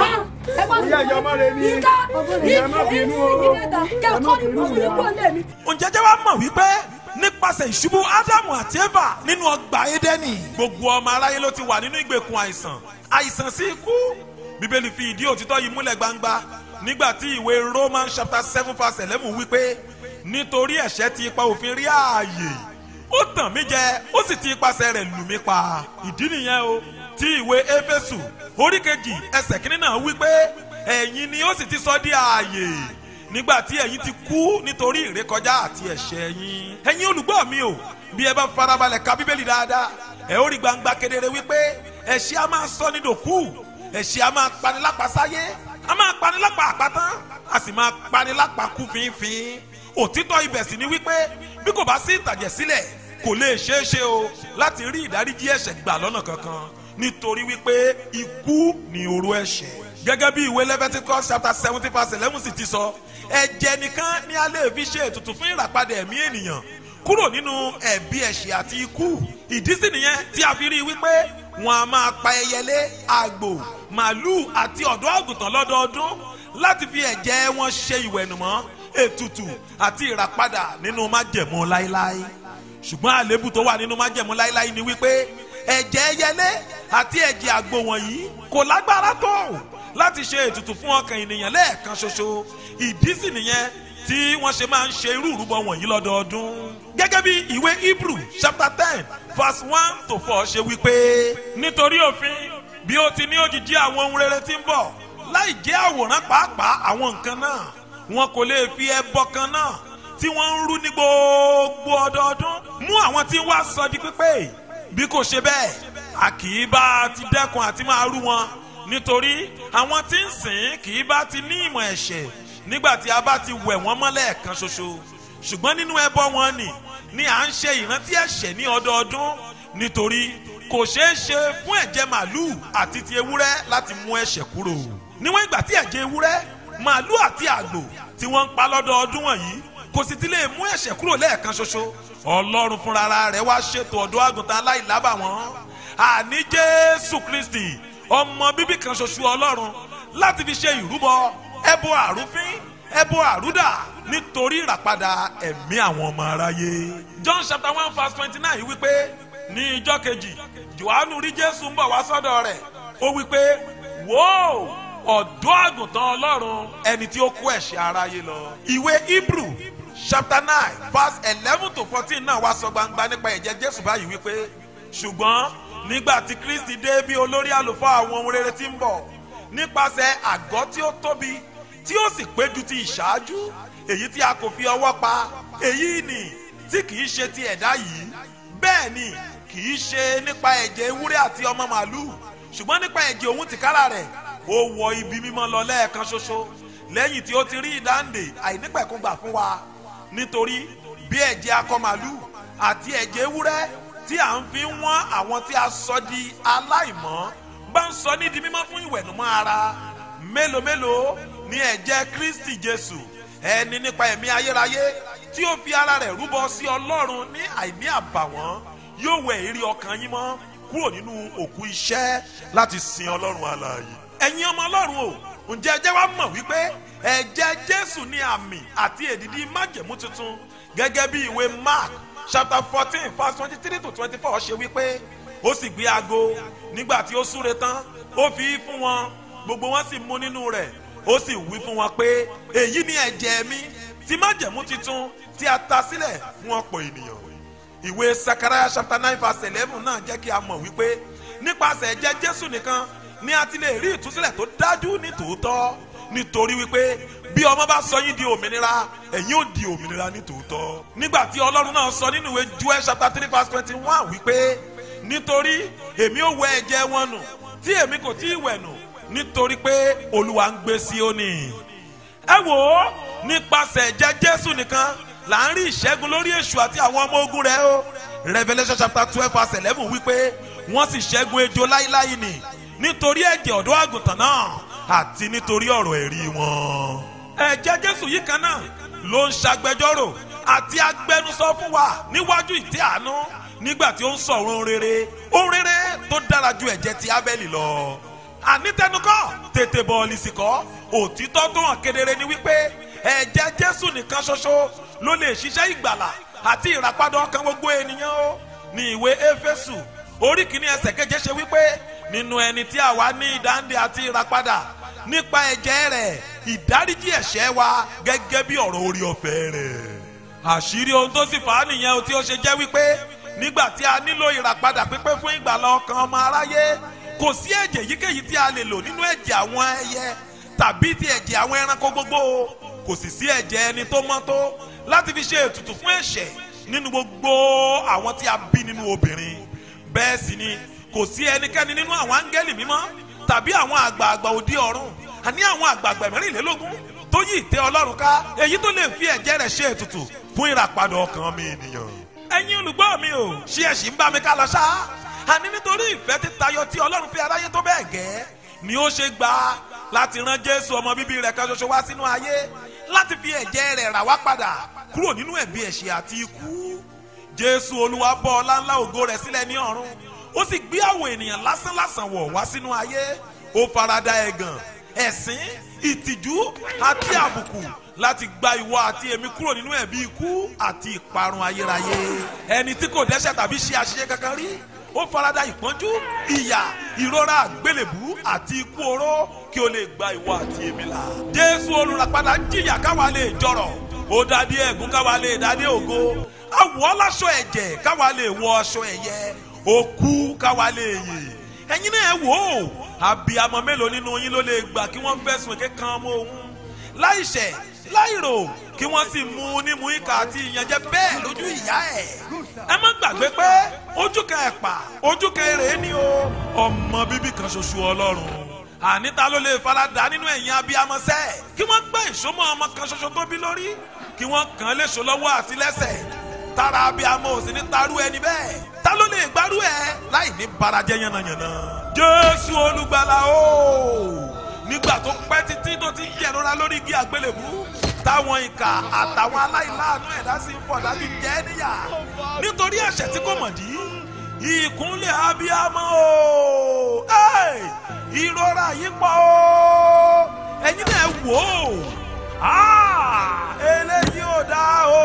ẹ wá Ìyá ìyá ọmọ rẹ ni. ìka Ìyá má bínú o. ìka kẹ́kọ̀ọ́ ní burúkú ní kúrò lẹ́mí. ǹjẹ́ jẹ́ wá mọ̀ wípé nípasẹ̀ ìṣubú ádámù àti éfà nínú ọgbà édẹ́nì gbogbo ọmọ aráyé ló ti wà nínú ìgbèkùn àìsàn àìsàn sí ikú bíbélì fi ìdí òtítọ́ yìí múlẹ̀ gbangba nígbà tí ìwé roman chapter seven verse eleven wípé nítorí ẹ̀ṣẹ̀ ti ipa òfin rí ààyè ó tàn mí jẹ ó sì ti ipasẹ̀ rẹ̀ lù mí pa ìdí nìyẹn o tí ìwé éfésù orí kejì ẹsẹ̀ kínní náà wípé ẹ̀yin ni ó sì ti sọ di ààyè nígbà tí ẹ̀yin ti kú nítorí ìrékọjá àti ẹ̀ṣẹ̀ yín. ẹ̀yin olùgbọ́ mi o bí ẹ bá farabalẹ̀ ka bíbélì dáadáa ẹ ó rí gbangba kedere wípé ẹ̀ṣẹ̀ a máa sọ ní dòkú ẹ̀ṣẹ̀ a máa pani lápá sáyé a máa pani lápá àpátán a sì máa pani lápá kú fínfín. òtítọ́ ibẹ̀ sì ni wípé bí kò bá sí ìtàjẹ̀sílẹ̀ kò lè ṣeé ṣe o láti rí ìdáríjì ẹ̀ṣẹ̀ gbà lọ́nà kankan nítorí wípé ikú ni oró ẹ̀ṣẹ̀ gẹ́gẹ́ bí ìwé Leviticus chapter seventy verse eleven sì ti sọ ẹ̀jẹ̀ nìkan ni a lè fi ṣe ètùtù fún ìràpadà ẹ̀mí ènìyàn kúrò nínú ẹ̀bi ẹ̀ṣẹ̀ àti ikú ìdí sì nìyẹn tí a fi rí i wípé wọn a máa pa ẹyẹlé àgbò màálùú àti ọ̀dọ́ àgùntàn lọ́dọọdún láti fi ẹ̀jẹ̀ wọn ṣe ìwẹ̀nùmọ́ ètùtù àti ìràpadà nínú májẹ̀mú láéláé ṣùgbọ́n àléébù tó wà nínú májẹ̀mú láíláí ni wípé ẹ̀jẹ̀ ẹyẹlé àti ẹ̀jẹ̀ àgbò wọ̀nyí kò lágbára tó láti ṣe ètùtù fún ọkàn ènìyàn lẹ́ẹ̀kan ṣoṣo ìdí sì nìyẹn tí wọ́n ṣe máa ń ṣe irú ìrúbọ wọ̀nyí lọ́dọọdún. gẹ́gẹ́ bí ìwé hebrew chapter ten verse one to four ṣe wípé nítorí òfin bí ó ti ní òjìji àwọn ohun rere tí ń bọ̀ láì jẹ́ àwòrán pàápàá àwọn nǹkan náà wọn kò lè fi ẹbọ kan náà tí wọ́n ń rú ní gbogbo ọdọọdún mú àwọn tí ń wá sọ di pípé bí kò ṣe bẹ́ẹ̀ a kì í bá ti dẹ́kun àti máa rú wọn nítorí àwọn tí ń sìn kì í bá ti ní ìmọ̀ ẹ̀ṣẹ̀ nígbà tí a bá ti wẹ̀ wọ́n mọ́lẹ̀ kan ṣoṣo ṣùgbọ́n nínú ẹbọ wọn ni ni à ń ṣe ìrántí ẹ̀ṣẹ̀ ní ọdọọdún nítorí kò ṣeé ṣe fún ẹ̀jẹ̀ màálùú àti ti ewúrẹ́ láti mú ẹ̀ṣẹ̀ kúrò níwọ̀n ìgbà tí ẹ̀jẹ̀ ewúrẹ́ màálùú àti àgbò tí wọ́n ń pa lọ́dọọdún wọ̀nyí kò sì ti lè mú ẹ̀ṣẹ̀ kúrò lẹ́ẹ̀kan ṣoṣo ọlọ́run fúnra rẹ̀ wá ṣètò ọ̀dọ́ àgùntàn aláìlábàwọ́n àní jésù kristi ọmọ bíbí kan ṣoṣo ọlọ́run láti fi ṣe ìrúbọ ẹbọ àrúfín ẹbọ àrúdà nítorí ìràpadà ẹ̀mí àwọn ọmọ aráyé. john chapter one verse twenty nine wípé ní ijọ́ kejì johannu rí jésù ń bọ̀ wá sọ́dọ̀ rẹ̀ ó wípé wò ọ̀dọ́ àgùntàn ọlọ́run ẹni tí ó kó ẹ̀ṣẹ̀ aráyé lọ. ìwé hebrew chapter nine verse eleven to fourteen náà wá sọ gbangba nípa ẹ̀jẹ̀ jésù báyìí wípé ṣùgbọ́n nígbà tí kristi dé bí olórí àlùfáà àwọn ohun rere tí ń bọ̀ nípasẹ̀ àgọ́ tí ó tóbi tí ó sì pé ju ti ìṣáájú èyí tí a kò fi ọwọ́ pa èyí ni tí kìí ṣe ti ẹ̀dá yìí bẹ́ẹ̀ ni kìí ṣe nípa ẹ̀jẹ̀ ewúrẹ́ àti ọmọ màálùú ṣùgbọ́n nípa ẹ̀jẹ̀ òun tìkára rẹ̀ ó wọ ibi mímọ́ lọ lẹ́ẹ̀kan ṣoṣo lẹ́yìn tí ó ti rí ìdáǹdè àìnípẹ̀kúngbà fún wa nítorí bí ẹ̀jẹ̀ akọ màálùú àti ẹ̀jẹ̀ ewúrẹ́ tí à ń fi wọ́n àwọn tí a sọ di aláìmọ́ bá ń sọ ní di mímọ́ fún ìwẹ̀nùmọ́ ara mélòó mélòó ní ẹ̀jẹ̀ kristi jésù ẹni nípa ẹ̀mí ayérayé tí ó fi ara rẹ̀ rúbọ sí ọlọ́run ní àìní àbàwọ́n yóò wẹ̀ èrè ọkàn yín mọ́ kúrò nínú òkú iṣẹ́ láti sin ọlọ́run alààyè ẹ̀yin ọmọ ọlọ́run o ǹjẹ́ ẹjẹ́ wa mọ̀ wípé ẹ̀jẹ̀ jésù ní àmì àti èdìdí májẹ̀mú tuntun gẹ́gẹ́ bí ìwé mark chapter fourteen verse twenty three to twenty four ṣe wípé ó sì gbé aago nígbà tí ó súre tán ó fi í fún wọn gbogbo wọn sì mú nínú rẹ̀ ó sì wí fún wọn pé èyí ni ẹ̀jẹ̀ mi ti májẹ̀mú titun tí a ta sílẹ̀ fún ọ̀pọ̀ ènìyàn ìwé sakaraya chapter nine verse eleven náà jẹ́ kí a mọ̀ wípé nípasẹ̀ ẹ̀jẹ̀ jésù nìkan ni a ti lè rí ìtúsílẹ̀ tó dájú ní tòótọ́ nítorí wípé bí ọmọ bá sọ yín di òmìnira ẹ̀yin ò di òmìnira ní tòótọ́ nígbà tí ọlọ́run náà sọ nínú ìwé joel chapter three verse twenty one wípé nítorí èmi ò wẹ ẹ̀jẹ̀ wọn nù tí èmi kò tí ì wẹ̀ nù nítorí pé olúwa ń gbé Síónì ẹ wò ó nípasẹ̀ ẹ̀jẹ̀ jésù nìkan là ń rí ìṣẹ́gun lórí èṣù àti àwọn ọmọ ogun rẹ̀ o revelation chapter twelve verse eleven wípé wọ́n sì ṣẹ́gun ejò láíláí nì nítorí ẹ̀jẹ̀ ọ̀dọ́ àgùntàn náà àti nítorí ọ̀rọ̀ ẹ̀rí wọn. ẹ̀jẹ̀ jésù yìí kan náà ló ń ṣàgbẹjọ́rò àti agbẹnusọ fún wa níwájú ìtẹ́ àánú nígbà tí ó ń sọ ohun rere ohun rere tó dára ju ẹ̀jẹ̀ ti abẹ́lì lọ. ànítẹnukọ́ tètè bọ̀ọ̀lì sìkọ́ òtítọ́ tó hàn kedere ni wípé ẹ̀jẹ̀ jésù nìkan ṣoṣo ló lè ṣiṣẹ́ ìgbàlà àti ìràpadà ọkàn gbogbo ènìyàn o ní ìwé éfésù orí kìíní ẹsẹ̀ keje ṣe wípé nínú ẹni tí àwa ní ìdáǹdè àti ìràpadà nípa ẹ̀jẹ̀ rẹ̀ ìdáríjì ẹ̀ṣẹ̀ wa gẹ́gẹ́ bí ọ̀rọ̀ orí ọ̀fẹ́ rẹ̀. àṣírí ohun tó sì fà á nìyẹn o tí ó ṣe jẹ́ wípé nígbà tí a nílò ìràpadà pípé fún ìgbàlá ọkàn ọmọ aráyé kò sí ẹ̀jẹ̀ yíkéyìí tí a lè lò nínú ẹ̀jẹ̀ àwọn ẹyẹ tàbí ti ẹ̀jẹ̀ àwọn ẹranko gbogbo kò sì sí ẹ̀jẹ̀ ẹni tó mọ́ tó láti fi ṣe ètùtù fún ẹ̀ṣẹ̀ nínú gbogbo àwọn tí a bí nínú obìnrin bẹ́ẹ̀ sì ni kò sí ẹnikẹ́ni nínú àwọn áńgẹ́lì mímọ́ tàbí àwọn àgbààgbà òde ọ̀run àní àwọn àgbààgbà mẹ́rìnlélógún tó yí ìtẹ́ ọlọ́run ká èyí tó lè fi ẹ̀jẹ̀ rẹ̀ ṣe ètùtù fún ìràpadà ọkàn mi ènìyàn. ẹ̀yin olùgbọ́ mi ò ṣé ẹ̀ sì ń bá mi ká lọ ṣá àní nítorí ìfẹ́ títayọ tí ọlọ́run fi aráyé tó bẹ́ẹ̀ gẹ́ ni ó ṣe gbà láti rán jésù ọmọ bíbí rẹ̀ kan ṣoṣo wá sínú ayé láti fi ẹ̀jẹ̀ rẹ̀ rà wá padà kúrò nínú ẹ̀bi ẹ̀ṣẹ̀ àti ikú jésù olúwa bọ́ ọlá ńlá ògo rẹ̀ sílẹ̀ ní ọ̀run ó sì gbé àwọn ènìyàn lásánlásán wọ̀ wá sínú ayé ó farada ẹ̀gàn ẹ̀sín ìtìjú àti àbùkù láti gba ìwọ àti èmi kúrò nínú ẹ̀bi ikú àti ìparun ayérayé ẹni tí kò dẹ́ṣẹ̀ tàbí ṣe àṣìṣe kankan rí ó farada ìpọ́njú ìyà ìrora àgbélébú àti ikú oró kí o lè gba ìwọ àti èmi là jésù olùràpadà jìyà káwa lè jọrọ̀ ó dádé ẹ̀gún káwa lè dádé ògo àwọ̀ láṣọ ẹ̀jẹ̀ káwa lè wọ aṣọ ẹ̀yẹ òkú káwa lè yè ẹ̀yin náà ẹ wò ó àbíamọ mélòó nínú yín ló lè gbà kí wọ́n fẹ̀sùn èké kan ọmọ òun láìṣẹ̀ láìrò kí wọ́n sì mú un nímú ìkà àti ìyànjẹ bẹ́ẹ̀ lójú ìyá ẹ̀ ẹ má gbàgbé pé ojú kan ẹ̀pà ojú kan èrè ni o ọmọ bíbí kan ṣoṣo ọlọ́run àní ta ló lè farada nínú ẹ̀yin abiyamọsẹ́ kí wọ́n gbé ìṣómọ́ ọmọ kan ṣoṣo tó bí lórí kí wọ́n kàn án léṣo lọ́wọ́ àti lẹ́sẹ̀ tara abiyamọ ò sì ní tarú ẹni bẹ́ẹ̀ ta ló lè gbárù ẹ láì ní barajẹ yànnàyànnà jésù olùgbàlà o nígbà tó pẹ́ títí tó ti yẹ̀rora lórí igi àgbélébú táwọn ìkà àtàwọn aláìláàánú ẹ̀dá sì ń pọ̀ dájú jẹ́ níyà nítorí ẹ̀ṣẹ̀ tí kò mọ̀ dí ìkúnlẹ̀ abiyamọ o Ẹ́, ìrora yìí pọ̀ o ẹ̀yin náà wò ó Ah, eléyìí ò dáa o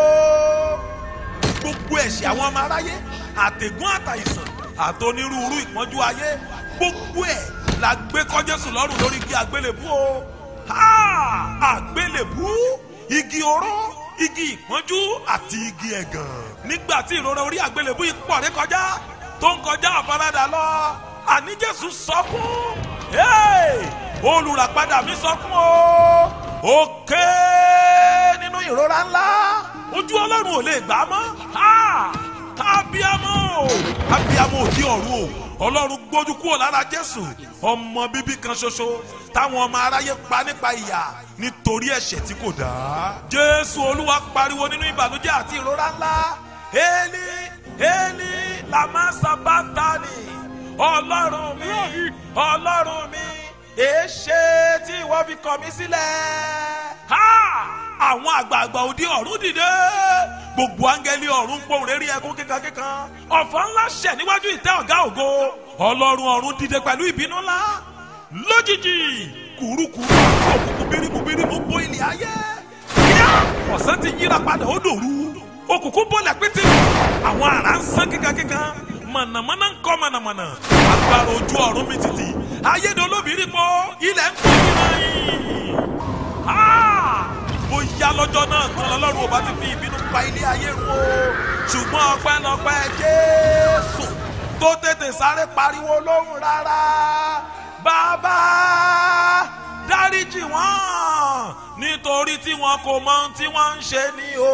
gbogbo ẹ̀ṣẹ̀ àwọn ọmọ aráyé àtẹ̀gùn àtàìsàn àtonírúurú ìpọ́njú ayé gbogbo ẹ̀ la gbé kọ́ Jésù lọ́rùn lórí igi àgbélébú o Ha! àgbélébú igi oró igi ìpọ́njú àti igi ẹ̀gàn nígbà tí ìrora orí àgbélébú yìí pọ̀ ré kọjá tó ń kọjá àfaradà lọ àní Jésù sọkún Hey! olùràpadà mi sọkún o ó ké nínú ìrora ńlá ojú ọlọ́run ò lè gbà á mọ́ Ha! abiyamọ abiyamọ òdi ọ̀run o ọlọ́run gbójú kúrò lára jésù ọmọ bíbí kan ṣoṣo táwọn ọmọ aráyé pa nípa ìyà nítorí ẹ̀ṣẹ̀ tí kò dá jésù olúwa pariwo nínú ìbànújẹ́ àti ìrora ńlá eli eli lama sabatani ọlọ́run mi ọlọ́run mi èéṣe tí ìwọ fi kọ̀ mí sílẹ̀ ha àwọn àgbààgbà òdi ọ̀run dìde gbogbo áńgẹ́lì ọ̀run pohùn réré ẹkún kíkankíkan ọ̀fọ̀ ńlá ṣẹ̀ níwájú ìtẹ́ ọ̀gá ògo ọlọ́run ọ̀run dìde pẹ̀lú ìbínú ńlá lójijì kùrukùru òkùnkùn bírímù bírímù bò ilẹ̀ ayé kíá ọ̀sán ti yíra padà ó dòru òkùnkùn bọ́lẹ̀ pété àwọn àrá ń sán kíkankíkan mọ̀nàmọ́ná ń kọ́ mọ̀nàmọ́ná agbára ojú ọ̀run mi tìtì ayédolóbìnrin pọ̀ ilẹ̀ ń pọ̀ nínú yìí bóyá lọ́jọ́ náà tán lọ́lọ́run ò bá ti fi ìbínú pa ilé ayé run o ṣùgbọ́n ọpẹ́lọpẹ́ jésù tó tètè sáré pariwo lóhùn rárá bàbá dáríjì wọ́n nítorí tí wọn kò mọ ohun tí wọ́n ń ṣe ni o.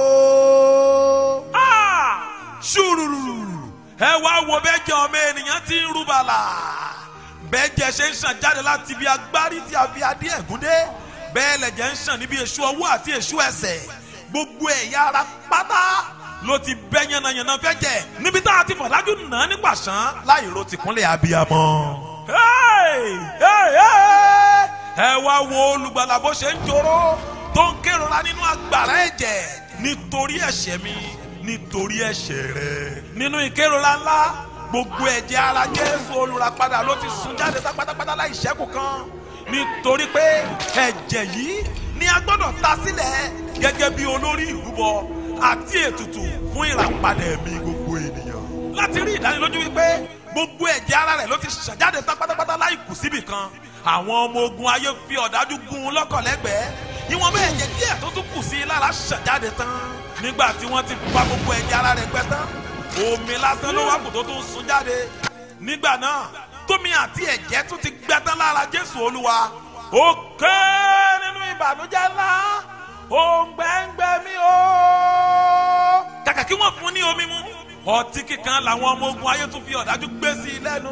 Ah! ṣùrùrù ẹ wá wo bẹ́jẹ̀ ọmọ ènìyàn ti ń rúbalà bẹ́jẹ̀ ṣe ń ṣàn jáde láti ibi agbárí tí a fi adé ẹ̀gún dé bẹ́ẹ̀ lẹ̀jẹ̀ ń ṣàn níbi èṣù ọwọ́ àti èṣù ẹsẹ̀ gbogbo ẹ̀yà ara pátá ló ti bẹ́ yànnàyànnà fẹ́ jẹ níbi tá a ti fọ̀dájú nà án nípa ṣán láì ro tìkúnlẹ̀ abiyamọ. Hey! Hey! Hey! ẹ wá wo olùgbàlà bó ṣe ń joró tó ń kérora nínú agbára ẹ̀jẹ̀ nítorí ẹ̀ṣẹ̀ mi nítorí ẹ̀ṣẹ̀ rẹ nínú ìkérora ńlá gbogbo ẹ̀jẹ̀ ara Jésù olùràpadà ló ti sun jáde tá pátápátá láì ṣẹ́kù kan nítorí pé ẹ̀jẹ̀ yìí ni a gbọ́dọ̀ ta sílẹ̀ gẹ́gẹ́ bí olórí ìrúbọ àti ètùtù fún ìràpadà ẹ̀mí gbogbo ènìyàn. láti rí ìdánilójú wípé gbogbo ẹ̀jẹ̀ ara rẹ̀ ló ti ṣàjáde tán pátápátá láì kù síbì kan àwọn ọmọ ogun ayé fi ọ̀dájú gún un lọ́kàn lẹ́gbẹ̀ẹ́ ìwọ̀n bẹ́ẹ̀ ẹ̀jẹ̀ díẹ̀ tó tún kù sí i lára ṣàjáde tán nígbà tí wọ́n ti fa gbogbo ẹ̀jẹ̀ ara rẹ̀ gbẹ tán omi lásán ló wá kù tó tún sun jáde nígbà náà tómi àti ẹ̀jẹ̀ tún ti gbẹ tán lára Jésù Olúwa ó ké nínú ìbànújẹ́ ńlá òǹgbẹ́ǹgbẹ́ mi o. kàkà kí wọ́n fún ní omi mu ọtí kíkan làwọn ọmọ ogun ayé tún fi ọ̀dájú gbé sí i lẹ́nu.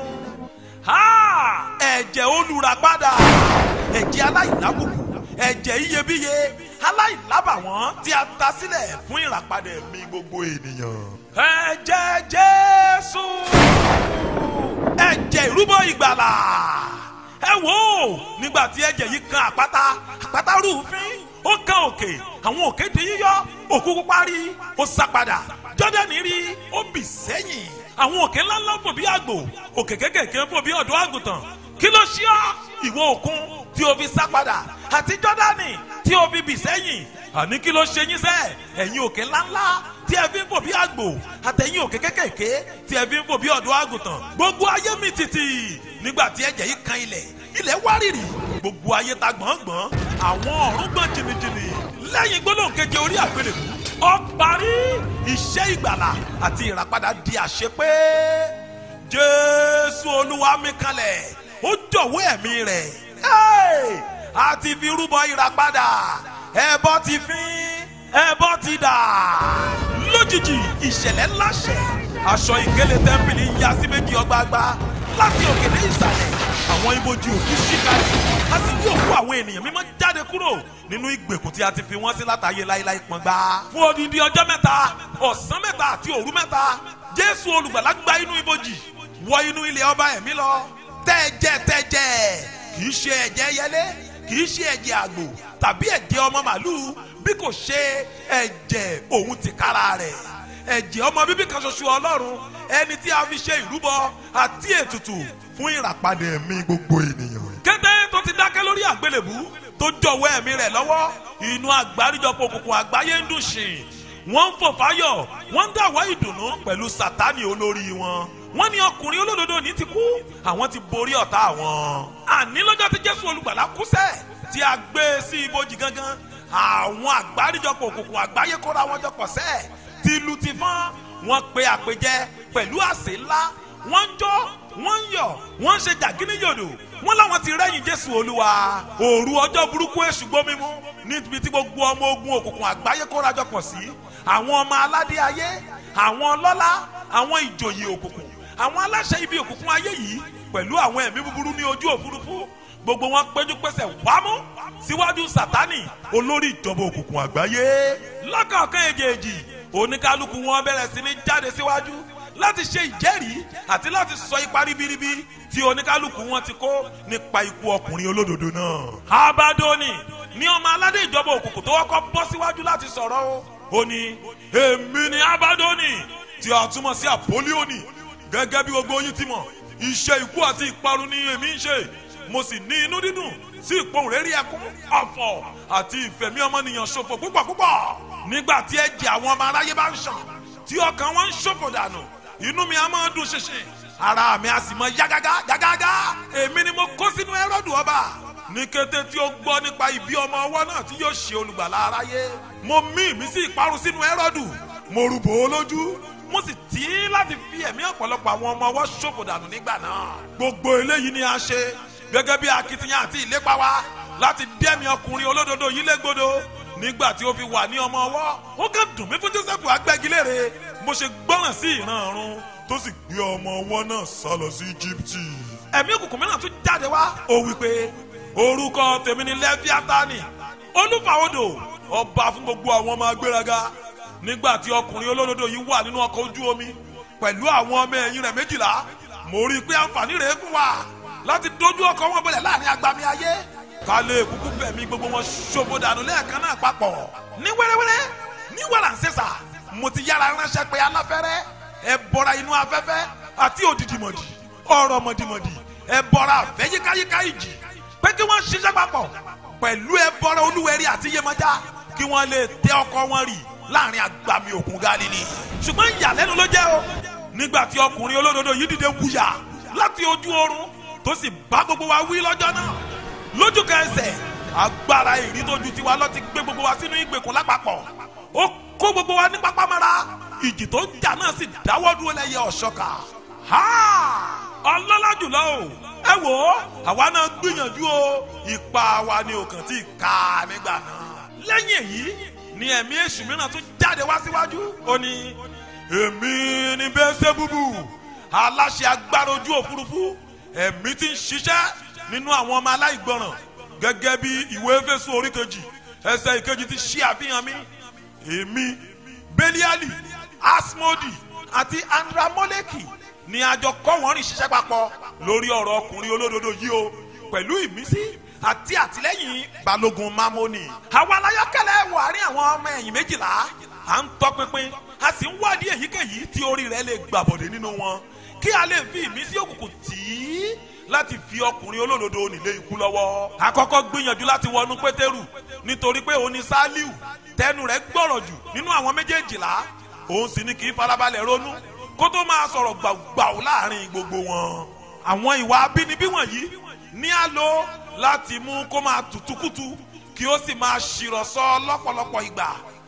ẹ̀jẹ̀ olùràpadà ẹ̀jẹ̀ aláìlábùkù ẹ̀jẹ̀ iyebíye aláìlábàwọ́n tí a ta sílẹ̀ fún ìràpadà ẹ̀mí gbogbo ènìyàn. ẹ̀jẹ̀ Jésù ẹ̀jẹ̀ ìrúbọ ìgbàlà ẹ wò ó nígbà tí ẹ̀jẹ̀ yìí kan àpáta àpáta rúfin ó kan òkè àwọn òkè di yíyọ òkú pupa rí ó sá padà jọ́dánì rí ó bì sẹ́yìn àwọn òkè ńláńlá fò bí àgbò òkè kékèké fò bí ọ̀dọ́ àgùntàn kí ló ṣe ọ́ ìwọ òkun tí o fi sá padà àti jọ́dánì tí o fi bì sẹ́yìn àní kí ló ṣe yín sẹ́ ẹ̀yin òkè ńláńlá tí ẹ fi ń fò bí àgbò àtẹ̀yìn òkè kékèké tí ẹ fi ń fò bí ọ̀dọ́ àgùntàn gbogbo ayé mi tìtì nígbà tí ẹ̀jẹ̀ yìí kan ilẹ̀ ilẹ̀ wárìrì gbogbo ayé ta gbọ̀ngbọ̀n àwọn ọ̀run gbọ̀n jìnnìjìnnì lẹ́yìn gbólóhùn keje orí àgbélébù ó parí iṣẹ́ ìgbàlà àti ìràpadà di àṣepé jésù olúwa mi kalẹ̀ ó jọ̀wọ́ ẹ̀mí rẹ̀ Hey! a ti fi rúbọ ìràpadà ẹbọ ti fín ẹbọ ti dà lójijì ìṣẹ̀lẹ̀ ńlá ṣẹ̀ aṣọ ìkélé tẹ́ḿpìlì ń ya sí méjì ọgbàgbà láti òkè dé ìsàlẹ̀ àwọn ibojì òkú ṣíkàlẹ̀ a sì rí òkú àwọn ènìyàn mímọ́ jáde kúrò nínú ìgbèkùn tí a ti fi wọ́n sí látàyè láéláé pọ́ngbà fún odidi ọjọ́ mẹ́ta ọ̀sán mẹ́ta àti òru mẹ́ta jésù olùgbàlà gba inú ibojì wọ inú ilé ọba ẹ̀mí lọ tẹ́jẹ́ tẹ́jẹ́ kì í ṣe ẹ̀jẹ̀ yẹlé kì í ṣe ẹ̀jẹ̀ àgbò tàbí ẹ̀jẹ̀ ọmọ màlúù bí kò ṣe ẹ̀jẹ̀ òun tìkára rẹ̀ ẹ̀jẹ̀ ọmọ bíbí kan ṣoṣo ọlọ́run ẹni tí a fi ṣe ìrúbọ àti ètùtù fún ìràpadà ẹ̀mí gbogbo ènìyàn. kété tó ti dákẹ́ lórí àgbélébú tó jọ̀wọ́ ẹ̀mí rẹ̀ lọ́wọ́ inú àgbáríjọpọ̀ òkùnkùn àgbáyé ń dùn sìn wọ́n ń fò fáyọ̀ wọ́n ń dàwọ́ ìdùnnú pẹ̀lú sátánì olórí wọn wọ́n ní ọkùnrin olódodo ní ti kú àwọn ti borí ọ̀tá wọn. àní lọ́jọ́ tí jésù olùgbàlà kú sẹ́ tí a gbé e sí ibojì gangan àwọn àgbáríjọpọ̀ òkùnkùn àgbáyé kóra wọn jọpọ̀ sẹ́ tìlù ti fọ́n wọ́n pe àpèjẹ pẹ̀lú àsè ńlá wọ́n ń jó wọ́n ń yọ̀ wọ́n ń ṣe jàgínníyòdò wọ́n láwọn ti rẹ́yìn jésù olúwa òru ọjọ́ burúkú èṣù gbómímú níbi tí gbogbo ọmọ ogun òkùnkùn àgbáyé kóra jọpọ̀ sí àwọn ọmọ aládé ayé àwọn ọlọ́lá àwọn ìjòyè òkùnkùn àwọn aláṣẹ ibi òkùnkùn ayé yìí pẹ̀lú àwọn ẹ̀mí búburú ní ojú òfurufú gbogbo wọn péjú pésẹ̀ wámú síwájú sátánì olórí ìjọba òkùnkùn àgbáyé lọ́kọ̀ọ̀kan èjèèjì oníkálukú wọn bẹ̀rẹ̀ sí ní jáde síwájú láti ṣe ìjẹ́rìí àti láti sọ ipa ribiribi tí oníkálukú wọn ti kó nípa ikú ọkùnrin olódodo náà. abadoni ní ọmọ aládé ìjọba òkùnkùn tó wọ́kọ́ bọ́ síwájú láti sọ̀rọ̀ o ó ní èmi ni abadoni tí a túmọ̀ sí àpólíònì gẹ́gẹ́ bí gbogbo yín ti mọ̀ iṣẹ́ ikú àti ìparun ni èmi ń ṣe mo sì ní inú dídùn sí ìpohùnréré ẹkún ọ̀fọ̀ àti ìfẹ̀mí ọmọnìyàn ṣòfò púpọ̀ púpọ̀ nígbà tí ẹ̀jẹ̀ àwọn ọmọ aráyé bá ń ṣàn tí ọkàn wọn ń ṣòfò dànù inú mi á máa dùn ṣinṣin ara mi á sì mọ yágágá yágágá èmi ni mo kó sínú ẹrọ́dù ọba ní kété tí ó gbọ́ nípa ìbí ọmọ ọwọ́ náà tí yóò ṣe olùgbàlà aráyé mo mí ìmísí ìparun sínú ẹrọ́dù mo rúbò ó lójú mo sì tí láti fi ẹ̀mí ọ̀pọ̀lọpọ̀ àwọn ọmọ ọwọ́ ṣòfò dànù nígbà náà. gbogbo eléyìí ni a ṣe gẹ́gẹ́ bí akitiyan àti ìlépa wa láti dẹ́mi ọkùnrin olódodo yìí légbodò nígbà tí ó fi wà ní ọmọ ọwọ́ ó kàn dùn mí fún Joseph agbẹ́gilére mo ṣe gbọ́ràn sí ìran ọ̀run tó sì gbé ọmọ ọwọ́ náà sá lọ sí Íjíbítì. ẹ̀mí òkùnkùn mìíràn tún jáde wá ó wí pé orúkọ tèmi ni Lẹ́fíátánì olúfàwọ́dò ọba fún gbogbo àwọn ọmọ agbéraga nígbà tí ọkùnrin olódodo yìí wà nínú ọkọ̀ ojú omi pẹ̀lú àwọn ọmọ ẹ̀yìn rẹ̀ méjìlá mo rí i pé àǹfààní rẹ̀ fún wa láti dojú ọkọ̀ wọn bọ̀lẹ̀ láàrin agbami ayé ká lè kúkú fẹ̀mí gbogbo wọn ṣòfò dànù lẹ́ẹ̀kan náà papọ̀ ní wẹ́rẹ́wẹ́rẹ́ ní wàràǹsẹ̀sà mo ti yára ránṣẹ́ pé aláfẹ́rẹ́ ẹ bọ́ra inú afẹ́fẹ́ àti òdìdìmọ̀dì ọ̀rọ̀ mọ̀dìmọ̀dì ẹ bọ́ra àfẹ́ yíkáyíká ìjì pé kí wọ́n ṣiṣẹ́ papọ̀ pẹ̀lú ẹ bọ́ra olúwẹ̀rí àti yemọja kí wọ́n lè tẹ ọkọ̀ wọn rì láàrin agbami òkun galili ṣùgbọ́n ìyàlẹ́nu ló jẹ́ o nígbà tí ọkùnrin olódodo yìí dìde wúyà láti ojú oorun tó sì bá gbogbo wa wí lọ́jọ́ náà lójú kẹsẹ̀ agbára ìrí tó ju tiwa lọ ti gbé gbogbo wa sínú ìgbèkùn lápapọ̀ ó kó gbogbo wa ní pápámọ́ra ìjì tó ń jà náà sì dáwọ́ dúró lẹ́yẹ ọ̀ṣọ́ka ọlọ́lá jùlọ o ẹ wò ó àwa náà gbìyànjú o ipa wa ni òkàn tí ì ká nígbà náà lẹ́yìn èyí ni ẹ̀mí èṣù mìíràn tún jáde wá síwájú. ó ní èmi ni bẹ́sẹ̀ búbù aláṣẹ agbára ojú òfurufú ẹ̀mí tí ń ṣiṣẹ́ nínú àwọn ọmọ aláìgbọràn gẹ́gẹ́ bí ìwé Éfésù orí kejì ẹsẹ̀ ìkejì ti ṣe àfihàn mi èmi beliali asmodi àti andramoleki ni àjọ kọ́ wọ́n rìn ṣiṣẹ́ papọ̀ lórí ọ̀rọ̀ ọkùnrin olódodo yìí o pẹ̀lú ìmísí àti àtìlẹ́yìn balógun mamoni. àwa aláyọ̀kẹ́lẹ́ wọ àárín àwọn ọmọ ẹ̀yìn méjìlá à ń tọpinpin a sì ń wádìí èyíkéyìí tí orí rẹ̀ lè gbàbọ̀dé nínú wọn kí a lè fi ìmísí òkùnkùn tì í láti fi ọkùnrin olódodo nílé ikú lọ́wọ́. àkọ́kọ́ gbìyànjú láti wọnú pétérù nítorí pé òun ni sálíù tẹnu rẹ̀ gbọ́rọ̀ jù nínú àwọn méjèèjìlá òun sì ni kì í farabalẹ̀ ronú kó tó máa sọ̀rọ̀ gbàùgbàù láàrin gbogbo wọn. àwọn ìwà abínibí wọ̀nyí ní á lò láti mú kó máa tùtùkùtù kí ó sì máa ṣìrọ̀sọ lọ́pọ̀lọpọ̀ ìgbà.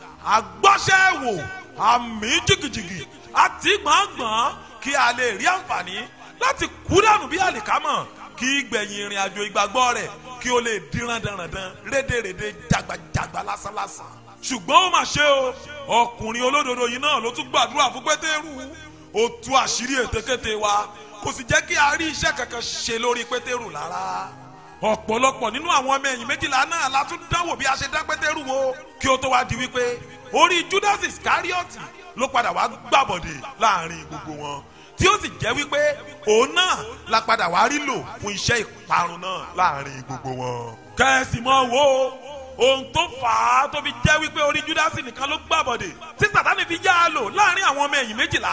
àgbọ́ṣẹ́ wò àmì jìgìjìgì àti gbọ̀ngbọ̀n kí a lè rí àǹfààní láti kú dànù bí àlìkámọ̀ kí gbẹ̀yìn ìrìn àjò ìgbàgbọ́ rẹ̀ kí ó lè díran dandan rédèrèdè jagbajagba lásánlásán. ṣùgbọ́n ó mà ṣe o ọkùnrin olódodo yìí náà ló tún gbàdúrà fún pétérù ó tú àṣírí ètekéte wa kò sì jẹ́ kí a rí iṣẹ́ kankan ṣe lórí pétérù lára ọ̀pọ̀lọpọ̀ nínú àwọn ọmọ ẹ̀yìn méjìlá náà la tún dánwò bí a ṣe dá pétérù wo kí ó tó wá di wípé orí judas iscariot ló padà wá gbàbọ̀dè láàrin gbogbo wọn tí ó sì jẹ́ wípé òun náà la padà wá rí lò fún iṣẹ́ ìparun náà láàrin gbogbo wọn. kẹ́sì mọ́ wo ohun tó fà á tó fi jẹ́ wípé orí judas nìkan ló gbàbọ̀dè tí sàtánì fi yá a lò láàrin àwọn ọmọ ẹ̀yìn méjìlá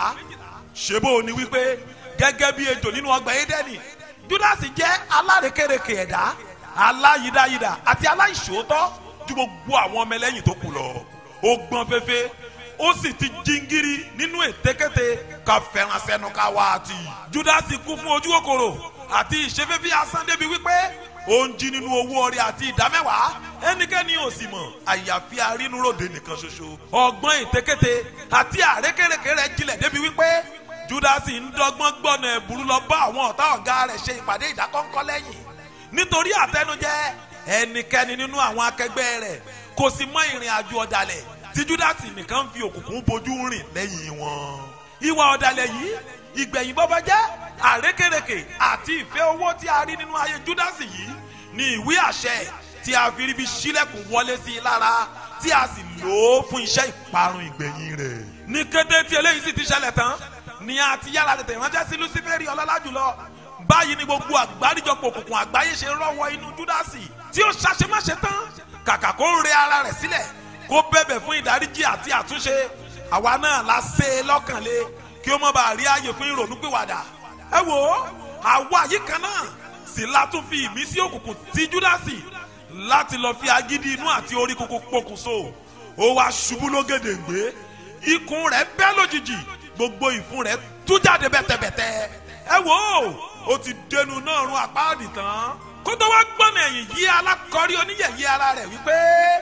ṣé bó o ní wípé gẹ́gẹ́ bí ejò nínú ọgbà édẹ́nì judas jẹ́ alárekereke ẹ̀dá aláyídáyídá àti aláìṣòótọ́ ju gbogbo àwọn ọmọ ẹlẹ́yìn tó kù lọ ó gbọ́n fẹ́fẹ́ ó sì ti jíngírí nínú ètékété ká fẹ́ràn sẹ́nu ká wá àti. judas kú fún ojú kòkòrò àti ìṣeféfé asán débi wípé ó ń jí nínú owó ọrẹ àti ìdámẹ́wàá ẹnikẹ́ni ò sì mọ̀ àyàfi arínúròde nìkan ṣoṣo. ọgbọ́n ètékété àti àrékèrèké rẹ̀ jinlẹ̀ débi wípé judas ń dọ́gbọ́n gbọ́nà ẹ̀bùrú lọ bá àwọn ọ̀tá ọ̀gá rẹ̀ ṣe ìpàdé ìdákọ́ńkọ́ lẹ́yìn nítorí àtẹnujẹ ẹnikẹ́ni nínú àwọn akẹgbẹ́ rẹ̀ kò sì mọ ìrìn àjò ọ̀dàlẹ̀ tí júdásì nìkan fi òkùnkùn bojú rìn lẹ́yìn wọn. ìwà ọ̀dàlẹ̀ yìí ìgbẹ̀yìn bọ́bá jẹ́ àrékèrèkè àti ìfẹ́ owó tí a rí nínú ayé júdásì yìí ní ìwé àṣẹ tí a fi ríbi sílẹ̀kùn wọlé sí i lára tí a sì lò ó fún iṣẹ́ ìparun ìgbẹ̀yìn rẹ̀. ní kété tí eléyìí sì ti ṣẹlẹ̀ tán ni a ti yára tètè ránṣẹ́ sí luciferi ọlọ́lá jùlọ báyìí ni gbogbo àgbáríjọpọ̀ òkùnkùn àgbáyé ṣe rọ́wọ́ inú júdásì tí ó ṣàṣemáṣe tán kàkà kó rẹ ara rẹ̀ sílẹ̀ kó bẹ̀bẹ̀ fún ìdáríjì àti àtúnṣe àwa náà la ṣe é lọ́kànlé kí ó má bàa rí ààyè fún ìrònúpìwàdà. ẹ wò ó àwa yìí kan náà sì la tún fi ìmísí òkùnkùn ti júdásì láti lọ fi agídí inú àti orí kúkú pokùnso ó wá ṣubú lógèdèǹgbé ikùn rẹ̀ bẹ́ lójijì gbogbo ìfun rẹ̀ tú jáde bẹ́tẹ̀bẹ́tẹ̀. ẹ wò ó ó ti dẹnu náà run àpáàdì tán kó tó wá gbọ́nà ẹ̀yìn yí alákọ̀ọ́rí oníyẹ̀yẹ́ ara rẹ̀ wípé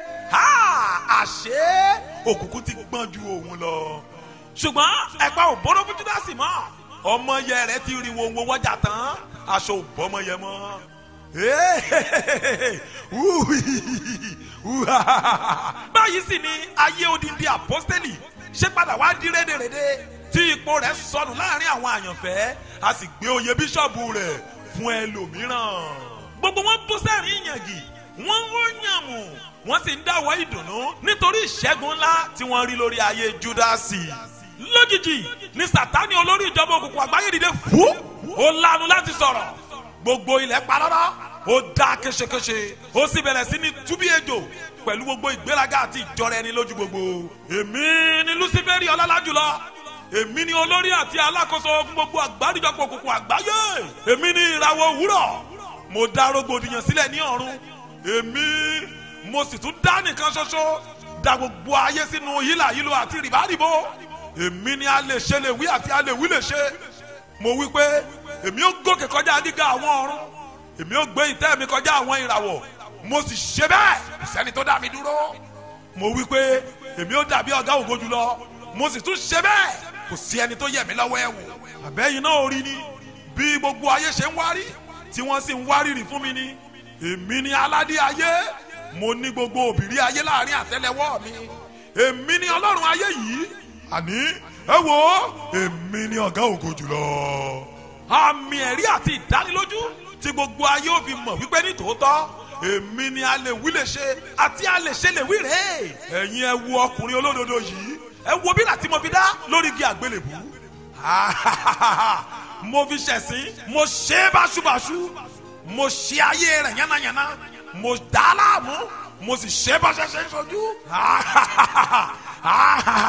àṣé òkùnkùn ti gbọ́n ju òun lọ. ṣùgbọ́n ẹ̀pà ò bọ́dọ̀ fún júdásì mọ́ ọmọ yẹ rẹ̀ ti rí wo wo wọ́jà tán aṣọ ò bọ́ ọmọ yẹ mọ́. báyìí sì ni ayé odindi àpọ́stẹ́lì ṣé padà wá di rédèrèdè tí ipò rẹ̀ sọnù láàrin àwọn àyànfẹ́ a sì gbé oyè bíṣọ̀bù rẹ̀ fún ẹlòmíràn gbogbo wọn bú sẹ́rìn ìyàngì wọ́n ń wọ́nyàmù wọ́n sì ń dáwọ́ ìdùnnú nítorí ìṣẹ́gun ńlá tí wọ́n rí lórí ayé júdásì. lójijì ni sátani olórí ìjọba òkùnkùn àgbáyé dìde fún ó lanu láti sọ̀rọ̀ gbogbo ilẹ̀ parọ́rọ́ ó dá kéṣekéṣe ó sì bẹ̀rẹ̀ sí ní túbí ejò pẹ̀lú gbogbo ìgbéraga àti ìjọra ẹni lójú gbogbo. èmi ni luciferi ọlọ́lá jùlọ èmi ni olórí àti alákòóso fún gbogbo àgbáríjọpọ̀ òkùnkùn àgbáyé èmi ni ìràwọ̀ òwúrọ̀ mo dá rògbòdìyàn sílẹ̀ ní ọ̀run èmi mo sì tún dá nìkan ṣoṣo da gbogbo ayé sínú hílàhílo àti rìbárìbó èmi ni a lè ṣe lè wí àti a lè wí lè ṣe mo wí pé èmi ó gòkè kọjá gíga àwọn ọ̀run èmi ó gbé ìtẹ́ mi kọjá àwọn ìràwọ̀ mo sì ṣe bẹ́ẹ̀ kò sẹ́ni tó dá mi dúró mo wí pé èmi ó dàbí ọ̀gá ògo jùlọ mo sì tún ṣe bẹ́ẹ̀ kò sí ẹni tó yẹ mí lọ́wọ́ ẹ̀ wò àbẹ́yìn náà rí ni bí gbogbo ayé ṣe ń wárí tí wọ́n sì ń wárìrì fún mi ni èmi ni aládé ayé mo ní gbogbo òbírí ayé láàrin àtẹ́lẹwọ́ mi èmi ni ọlọ́run ayé yìí àní ẹ wo èmi ni ọ̀gá ògo jùlọ. àmì ẹ̀rí àti ìdánilójú tí gbogbo ayé ò fi mọ̀ wípé ní tòótọ́ èmi ni a lè wí lè ṣe àti a lè ṣe lè wí rèé ẹ̀yin ẹ wo ọkùnrin olódodo yìí ẹ wo bí láti mo fi dá lórí igi àgbélébù mo fi ṣẹ̀sín mo ṣe é báṣubàṣu mo ṣe ayé rẹ̀ yánnayànna mo dá a láàmú mo sì ṣe é bá ṣẹṣẹ ṣojú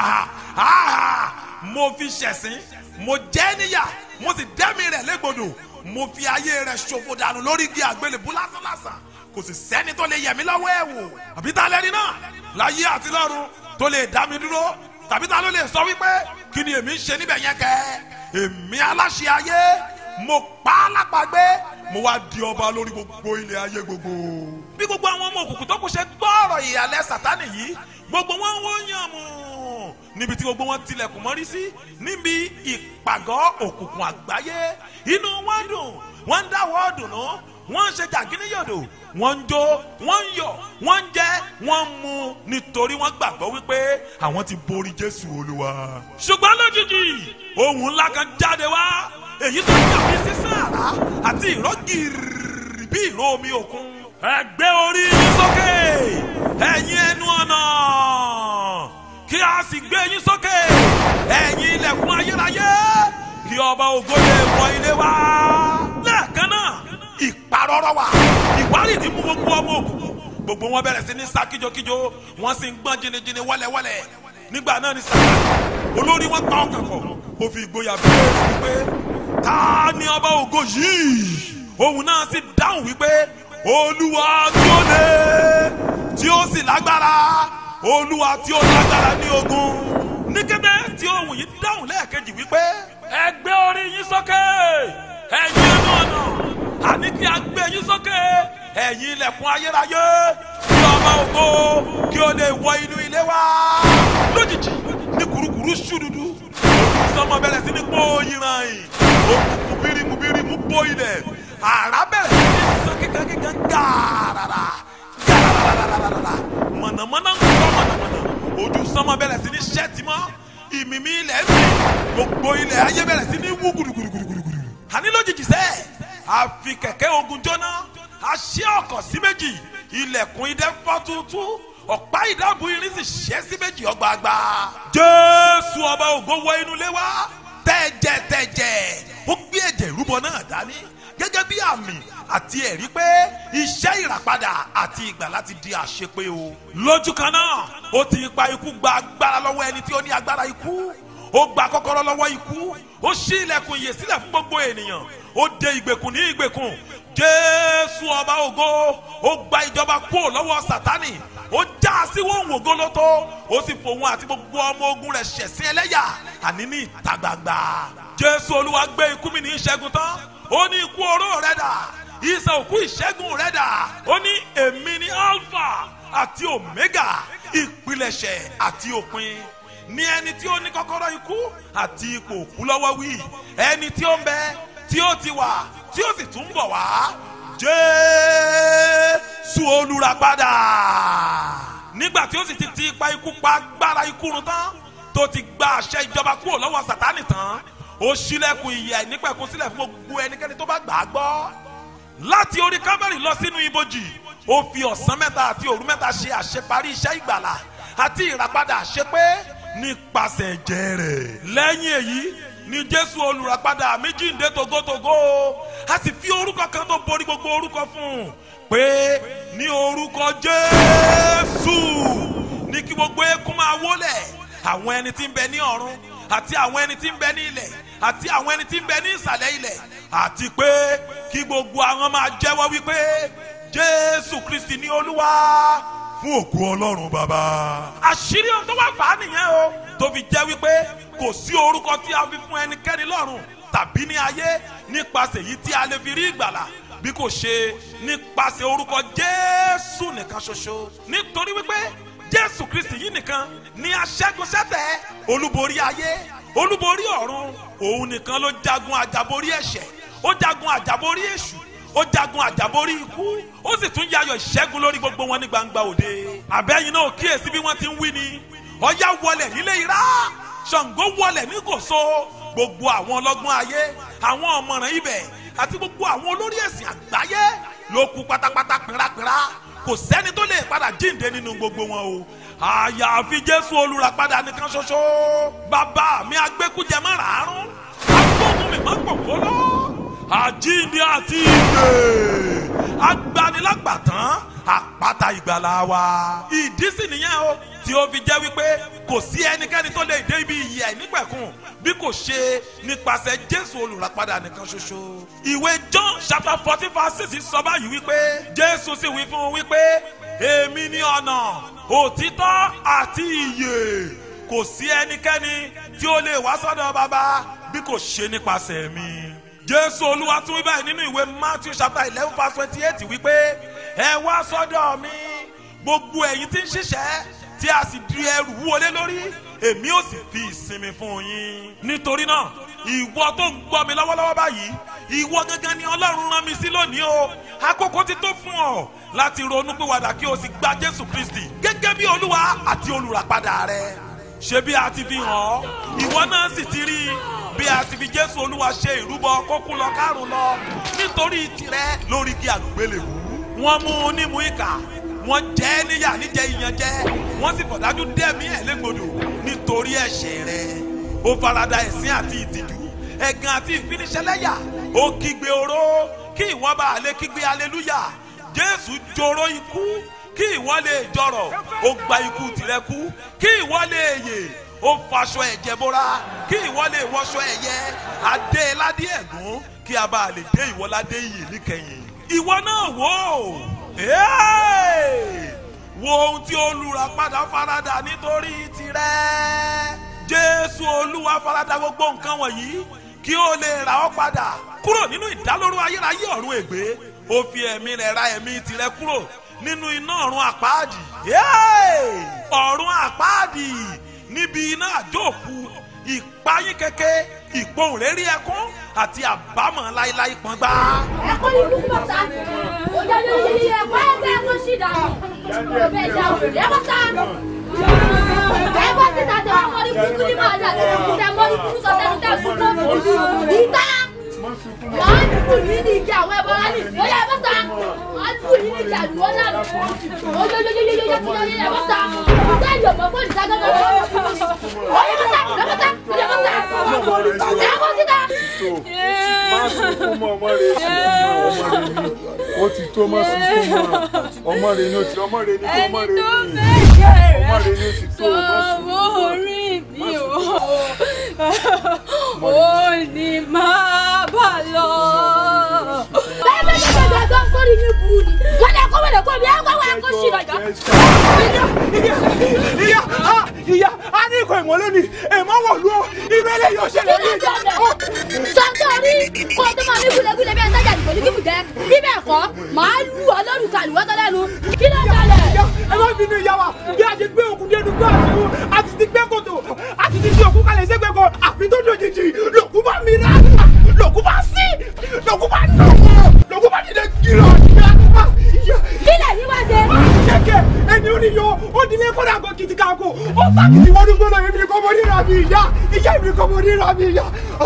mo fi ṣẹ̀sín mo jẹ́ níyà mo sì dẹ́mi rẹ̀ légbodò mo fi ayé rẹ̀ ṣòfò dànù lórí igi àgbélébú lásánlásán kò sì sẹ́ni tó lè yẹ̀ mí lọ́wọ́ ẹ̀ wò àbí ta lẹ́ni náà láyé àti lọ́run tó lè dá mi dúró tàbí ta ló lè sọ wípé kí ni èmi ń ṣe níbẹ̀ yẹn kẹ́ èmi aláṣẹ ayé mo pa á lápàgbé mo wá di ọba lórí gbogbo ilẹ̀ ayé gbogbo. bí gbogbo àwọn ọmọ òkùnkùn tó kù ṣe gbọ́ ọ̀rọ̀ ìyàlẹ́ sátánì yìí gbogbo wọn wọ́n yàn mú níbi tí gbogbo wọn tilẹ̀kùn mọ́rí sí níbi ìpàgọ́ òkùnkùn àgbáyé inú wọn dùn wọ́n ń dáwọ́ dùnú wọ́n ń ṣe jàgínníyòdò wọ́n ń jó wọ́n ń yọ̀ wọ́n ń jẹ wọ́n ń mu nítorí wọ́n gbàgbọ́ wípé àwọn ti borí jésù olúwa. ṣùgbọ́n lójijì ohun ńlá kan jáde wá èyí tó dàbí sísán àrá àti ìró gìrì bí ìró omi òkun. ẹ gbé orí yín sókè ẹ̀yin ẹnu ọ̀nà kí a sì gbé yín sókè ẹ̀yin ilẹ̀kùn ayérayé kí ọba ògo lè wọ ilé wa. lẹ́ẹ̀kan náà ìparọ́rọ́ wà ìwárìrì mú gbogbo ọmọ òkùnkùn gbogbo wọn bẹ̀rẹ̀ sí ní sá kíjokíjo wọ́n sì ń gbọ́n jìnnìjìnnì wọ́lẹ̀wọ́lẹ̀ nígbà náà ni sàkà olórí wọn pa ọkàn kọ ó fi ìgboyà bẹ́ẹ̀ wípé ta ni ọba ògo yìí òun náà sì dáhùn wípé olúwa tí ó lé tí ó sì lágbára olúwa tí ó lágbára ní ogun ní kété tí ohun yìí dáhùn lẹ́ẹ̀kejì wípé ẹ gbé orí yín sókè ẹ̀yin ẹnu ọ̀nà àní kí a gbé yín sókè ẹ̀yin ilẹ̀kùn ayérayé kí ọba ògo kí o lè wọ inú ilé wa lójijì ní kurukuru ṣúdúdú ojú sọmọ bẹ̀rẹ̀ sí ní gbóyin ràn yìí òkùnkùn bírímù bírímù bó ilẹ̀ àrá bẹ̀rẹ̀ sí ní sàn kíkan kíkan gàràrà gàràràràràrà mọ̀nàmọ́ná ń kọ́ mọ̀nàmọ́ná ojú sọmọ bẹ̀rẹ̀ sí ní ṣẹ́ẹ̀tì mọ́ ìmìmí ilẹ̀ ń bì gbogbo ilẹ̀ ayé bẹ̀rẹ̀ sí ní wú gudugudugudugudu àní lójijì sẹ́ẹ̀ a fi kẹ̀kẹ́ ogun jóná a ṣí ọkọ̀ sí méjì ilẹ̀kùn idẹ fọ́ tuntun ọ̀pá ìdáàbò irin sì ṣẹ́ sí méjì ọgbàgbà. jésù ọba ògo wọ inú ilé wa tẹ̀jẹ̀ tẹ̀jẹ̀ ó gbé ẹ̀jẹ̀ ìrúbọ náà dání gẹ́gẹ́ bí àmì àti ẹ̀rí pé iṣẹ́ ìràpadà àti ìgbàlà ti di àṣepé o. lójú kan náà ó ti pa ikú gba agbára lọ́wọ́ ẹni tí ó ní agbára ikú ó gba kọ́kọ́rọ́ lọ́wọ́ ikú ó ṣí ilẹ̀kùn ìyè sílẹ̀ fún gbogbo ènìyàn ó de ìgbèkùn ní ìgbèkùn jésù ọba ògo ó gba ìjọba kúrò lọ́wọ́ sátánì ó já a sí wọn wògo lótó ó sì fòun àti gbogbo ọmọ ogun rẹ̀ ṣẹ̀sín ẹlẹ́yà àní ní ìta gbangba jésù olúwa gbé ikú mi ní ìṣẹ́gun tán ó ní ikú oró rẹ̀ dà ìsàn òkú ìṣẹ́gun rẹ̀ dà ó ní èmi ní alpha àti omega ìpilẹ̀ṣẹ̀ àti òpin ní ẹni tí ó ní kọ́kọ́rọ́ ikú àti ipò òkú lọ́wọ́ wí ẹni tí ó ń bẹ tí ó ti wà tí ó sì tún bọ̀ wá jésù olùràpadà nígbà tí ó sì ti ti ipa ikú pa agbára ikú run tán tó ti gba àṣẹ ìjọba kúrò lọ́wọ́ sátánì tán ó ṣílẹ̀kùn ìyè nípẹ̀kun sílẹ̀ fún gbogbo ẹnikẹ́ni tó bá gbà á gbọ́ láti orí kábẹ́rì lọ sínú ibojì ó fi ọ̀sán mẹ́ta àti òru mẹ́ta ṣe àṣeparí iṣẹ́ ìgbàlà àti ìràpadà àṣepé nípasẹ̀ ẹ̀jẹ̀ rẹ̀. lẹ́yìn èyí ni jésù olùràpadà mi jíǹde togotogo a sì fi orúkọ kan tó borí gbogbo orúkọ fún un pé ní orúkọ jésù ní kí gbogbo eékún máa wólẹ̀ àwọn ẹni tí ń bẹ ní ọ̀run àti àwọn ẹni tí ń bẹ ní ilẹ̀ àti àwọn ẹni tí ń bẹ ní ìsàlẹ̀ ilẹ̀ àti pé kí gbogbo àwọn máa jẹ́wọ́ wípé jésù kristi ní olúwa fún òkú ọlọ́run bàbá. àṣírí ohun tó wá fà á nìyẹn o tó fi jẹ́ wípé kò sí orúkọ tí a fi fún ẹnikẹ́ni lọ́run tàbí ní ayé nípasẹ̀ èyí tí a lè fi rí ìgbàlà bí kò ṣe nípasẹ̀ orúkọ jésù nìkan ṣoṣo nítorí wípé jésù kristi yìí nìkan ni aṣẹ́gun ṣẹ́tẹ̀ olúborí ayé olúborí ọ̀run òun nìkan ló jagun àjàborí ẹ̀ṣẹ̀ ó jagun àjàborí èṣù ó jagun àjàborí ikú ó sì tún yayọ̀ ìṣẹ́gun lórí gbogbo wọn ní gbangba òde. àbẹ́yìn náà kíyèsí bí wọ́n ti ń wí ni ọ̀yá wọlẹ̀ nílé ira ṣàngó wọlẹ̀ ní kòso gbogbo àwọn ọlọ́gbọ́n ayé àwọn ọ̀mọ̀ràn ibẹ̀ àti gbogbo àwọn olórí ẹ̀sìn àgbáyé ló kú pátápátá pínrápínrá kò sẹ́ni tó lè padà jíǹde nínú gbogbo wọn o àyàfi jésù olùràpadà nìkan ṣoṣo bàbá mi agbẹ́kújẹ márààrún agbóhùn mi má pòfó lọ àjíǹde àti ìgbè agbanilágbàtàn àpáta ìgbàlà wa ìdí sì nìyẹn o tí ó fi jẹ́ wípé kò sí ẹnikẹ́ni tó lè dé ibi ìyè àìnípẹ̀kun bí kò ṣe nípasẹ̀ jésù olùràpadà nìkan ṣoṣo. ìwé john chapter fourteen verse six sọ báyìí wípé jésù sì wí fún un wípé èmi ni ọ̀nà òtítọ́ àti ìyè kò sí ẹnikẹ́ni tí ó lè wá sọ́dọ̀ bàbá bí kò ṣe nípasẹ̀ mi. jésù olúwa tún wí báyìí nínú ìwé matthew chapter eleven verse twenty eight wípé ẹ wá sọ́dọ̀ mi gbogbo ẹ̀yin tí ń ṣiṣẹ́ tí a sì di ẹrù wọlé lórí èmi ò sì fi ìsinmi fún yín. nítorí náà ìwọ tó ń gbọ́ mi lọ́wọ́lọ́wọ́ báyìí ìwọ gangan ni ọlọ́run rán mi sí lónìí o àkókò ti tó fún ọ láti ronú pìwàdà kí o sì gba jésù kristi gẹ́gẹ́ bí olúwa àti olùràpadà rẹ ṣé bí a ti fi hàn ọ́ ìwọ náà sì ti rí i bí a ti fi jésù olúwa ṣe ìrúbọ kókú lọ kárùn lọ nítorí tirẹ̀ lórí kí àgbélébù wọ́n mú un nímú ìkà wọ́n jẹ́ ẹ́ níyà níjẹ́ ìyànjẹ wọ́n sì fọ̀dájú dẹ́mi ẹ̀ légbodò nítorí ẹ̀ṣẹ̀ rẹ̀ ó farada ẹ̀sín àti ìtìjú ẹ̀gàn àti ìfiniṣẹ́lẹ́yà ó kígbe oró kí ìwọ bá lè kígbe aleluya jésù joró ikú kí ìwọ lè jọrọ̀ ó gba ikú tirẹ̀ kú kí ìwọ lè yè ó faṣọ ẹ̀jẹ̀ bóra kí ìwọ lè wọṣọ ẹ̀yẹ adé ládé ẹ̀gún kí a bá lè dé ìwọ ládé iyì níkẹyìn ìwọ náà wò ó Hey! wo ohun tí olùràpadà farada nítorí tirẹ̀ jésù olúwa farada gbogbo nǹkan wọ̀nyí kí ó lè rà ọ́ padà kúrò nínú ìdálóró ayérayé ọ̀run ègbé ó fi ẹ̀mí rẹ̀ ra ẹ̀mí tirẹ̀ kúrò nínú iná ọ̀run àpáàdì Hey! ọ̀run àpáàdì níbi iná àjóòkú ìpayín keke ìpohùn rérí ẹkún àti àbámọ̀ láíláí pọ́ngbá. ẹ̀kọ́ ní kúkú bàtà òjò ní yíyí ẹ̀kọ́ ẹ̀kọ́ ẹ̀kọ́ sí dànù òbẹ̀ ìjà òbẹ̀ ẹ̀kọ́ sá. ẹ̀kọ́ sí dànù ọmọ ní kúkú ní màá dà lẹ́nu tẹ mọ́ ní kúkú sọ sẹ́nu tẹ̀ fún kófù ìta. wọ́n á dùkú yìí ní ìjà àwọn ẹ̀bọ̀n láti sí ọ̀yà ẹ̀kọ́ sá. wọ́n á dùkú yìí ní ìjà àdúgbò náà oyoyoyoyoyoyoyoyo ẹ̀kọ́ sá. sẹ́yìn ọ̀pọ̀ fún ìta gángan lọ́wọ́ ẹ̀kọ́ sá ẹ̀kọ́ sá ẹ̀kọ́ sá ẹ̀kọ́ sí dà. má sunkún mọ́ ọmọ rẹ ọmọ rẹ ni ó ti tó má sunkún mọ́ ọmọ rẹ ni ó ti ọmọ rẹ ni tó ọmọ ẹni rẹ tó ni fẹ́ ọmọ jẹ́ rẹ ni ó ti tó má sunkún sọ́wọ́ orí mi o ò ní máa bà lọ. bẹ́ẹ̀ bẹ́ẹ̀ bẹ́ẹ̀ bẹ́ẹ̀ gbọ́ sórí ní burú ni wọ́n lè kó wọ́n lè kó mi ẹ̀ kó wọ́n kó sí lọ́jọ́. ìyá ah, ìyá a ní ikọ̀ ìmọ̀ lónìí èèmọ̀ wọ̀ lú o irú eléyìí ò ṣẹlẹ̀ ní ìjà sọ́ńtọ́rí kó o tó máa ní gúlegúle bí ẹ sẹ́jà nìkan ní kíkù jẹ́ bíbẹ̀ kọ́ máa lù ọ́ lórúkọ àlùwọ́tọ́ lẹ́nu kí ló ṣẹlẹ̀. ìyá ẹ má bínú ìyá wa bí a ti gbé òkú dé dùgbò àti òun a ti ti gbé kòtò a ti ti fi òkú kalẹ̀ sẹ́gbẹ̀ kan àfi tó dòjijì lòkú bá mi rà lòkú bá sí lòkú bá nà wọ́n lòkú bá dìde gírọ̀ ìyá kí lè ní wá ṣe. kẹ̀kẹ́ ẹni ó ní yọ ó dilé kódà kó kìtì káko ó bá kìtì wọnú gbọ́dọ̀ èmi ni kò mọ ní ìràbí ìyá ìyá èmi ni kò mọ ní ìràbí ìyá.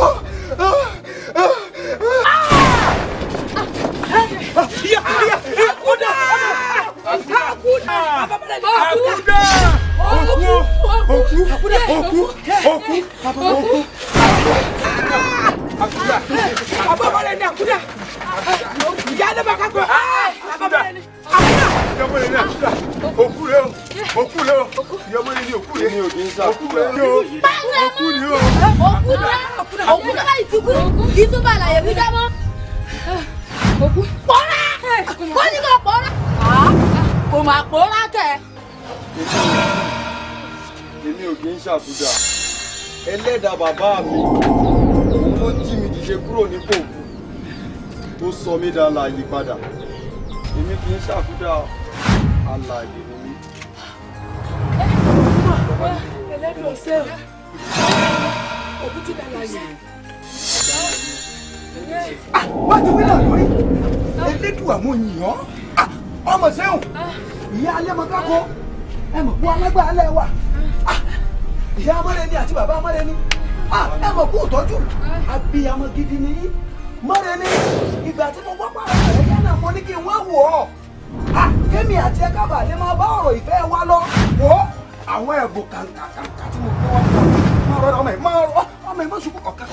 ìyá ìyá àkúdà àkúdà àkúdà òkú òkú òkú òkú òkú àkúdà àbábọ̀lẹ̀ ní àkúdà ìyá ló bá kákó àbábọ̀lẹ̀ ní àkúdà ìyọmọ rẹ ni àkúdà òkú rẹ o òkú rẹ o ìyọmọ rẹ ni òkú rẹ ni òkú rẹ ni o òkú ni o. òkú náà òkú náà láì ti kú kì í tún bá àlàyé wí dá mọ́. òkú pọ́nrá ó ní kò pọ́nrá. kò mà pọ́nrá kẹ̀. èmi ò kì í ṣàbùdà ẹlẹ́dàá bàbá mi òun ló jí mi dìde kúrò nípò tó sọ mí dá láàyè padà èmi kì í ṣàbùdà alààyè ni mí. ẹlẹ́dùn ọ̀sẹ̀ òkú ti dà láyé. wá ti wí náà lórí elédùn àmú yìnyín ọmọ sẹ́wọ̀n ìyá alẹ́ mọ kákó ẹ mọ̀ kú alágbá alẹ́ wa Ah, ìyá amárẹ́ni àti bàbá amárẹ́ni Ah, ẹ mọ̀ kú ìtọ́jú abiyamọ gidi ni yín mọ́rẹ́ni ìgbà tí mo wá pàrọ̀ rẹ̀ yánà mo ní kí n wá wò ọ́ Ah, kémi àti ẹ kábà lè máa bá ọ̀rọ̀ ìfẹ́ wa lọ wò ó àwọn ẹ̀bùn kàǹkà kàǹkà tí mo gbé wá fún ọ máa rọra ọmọ ẹ̀ máa rọ ọmọ ẹ̀ má ṣubú ọ̀ka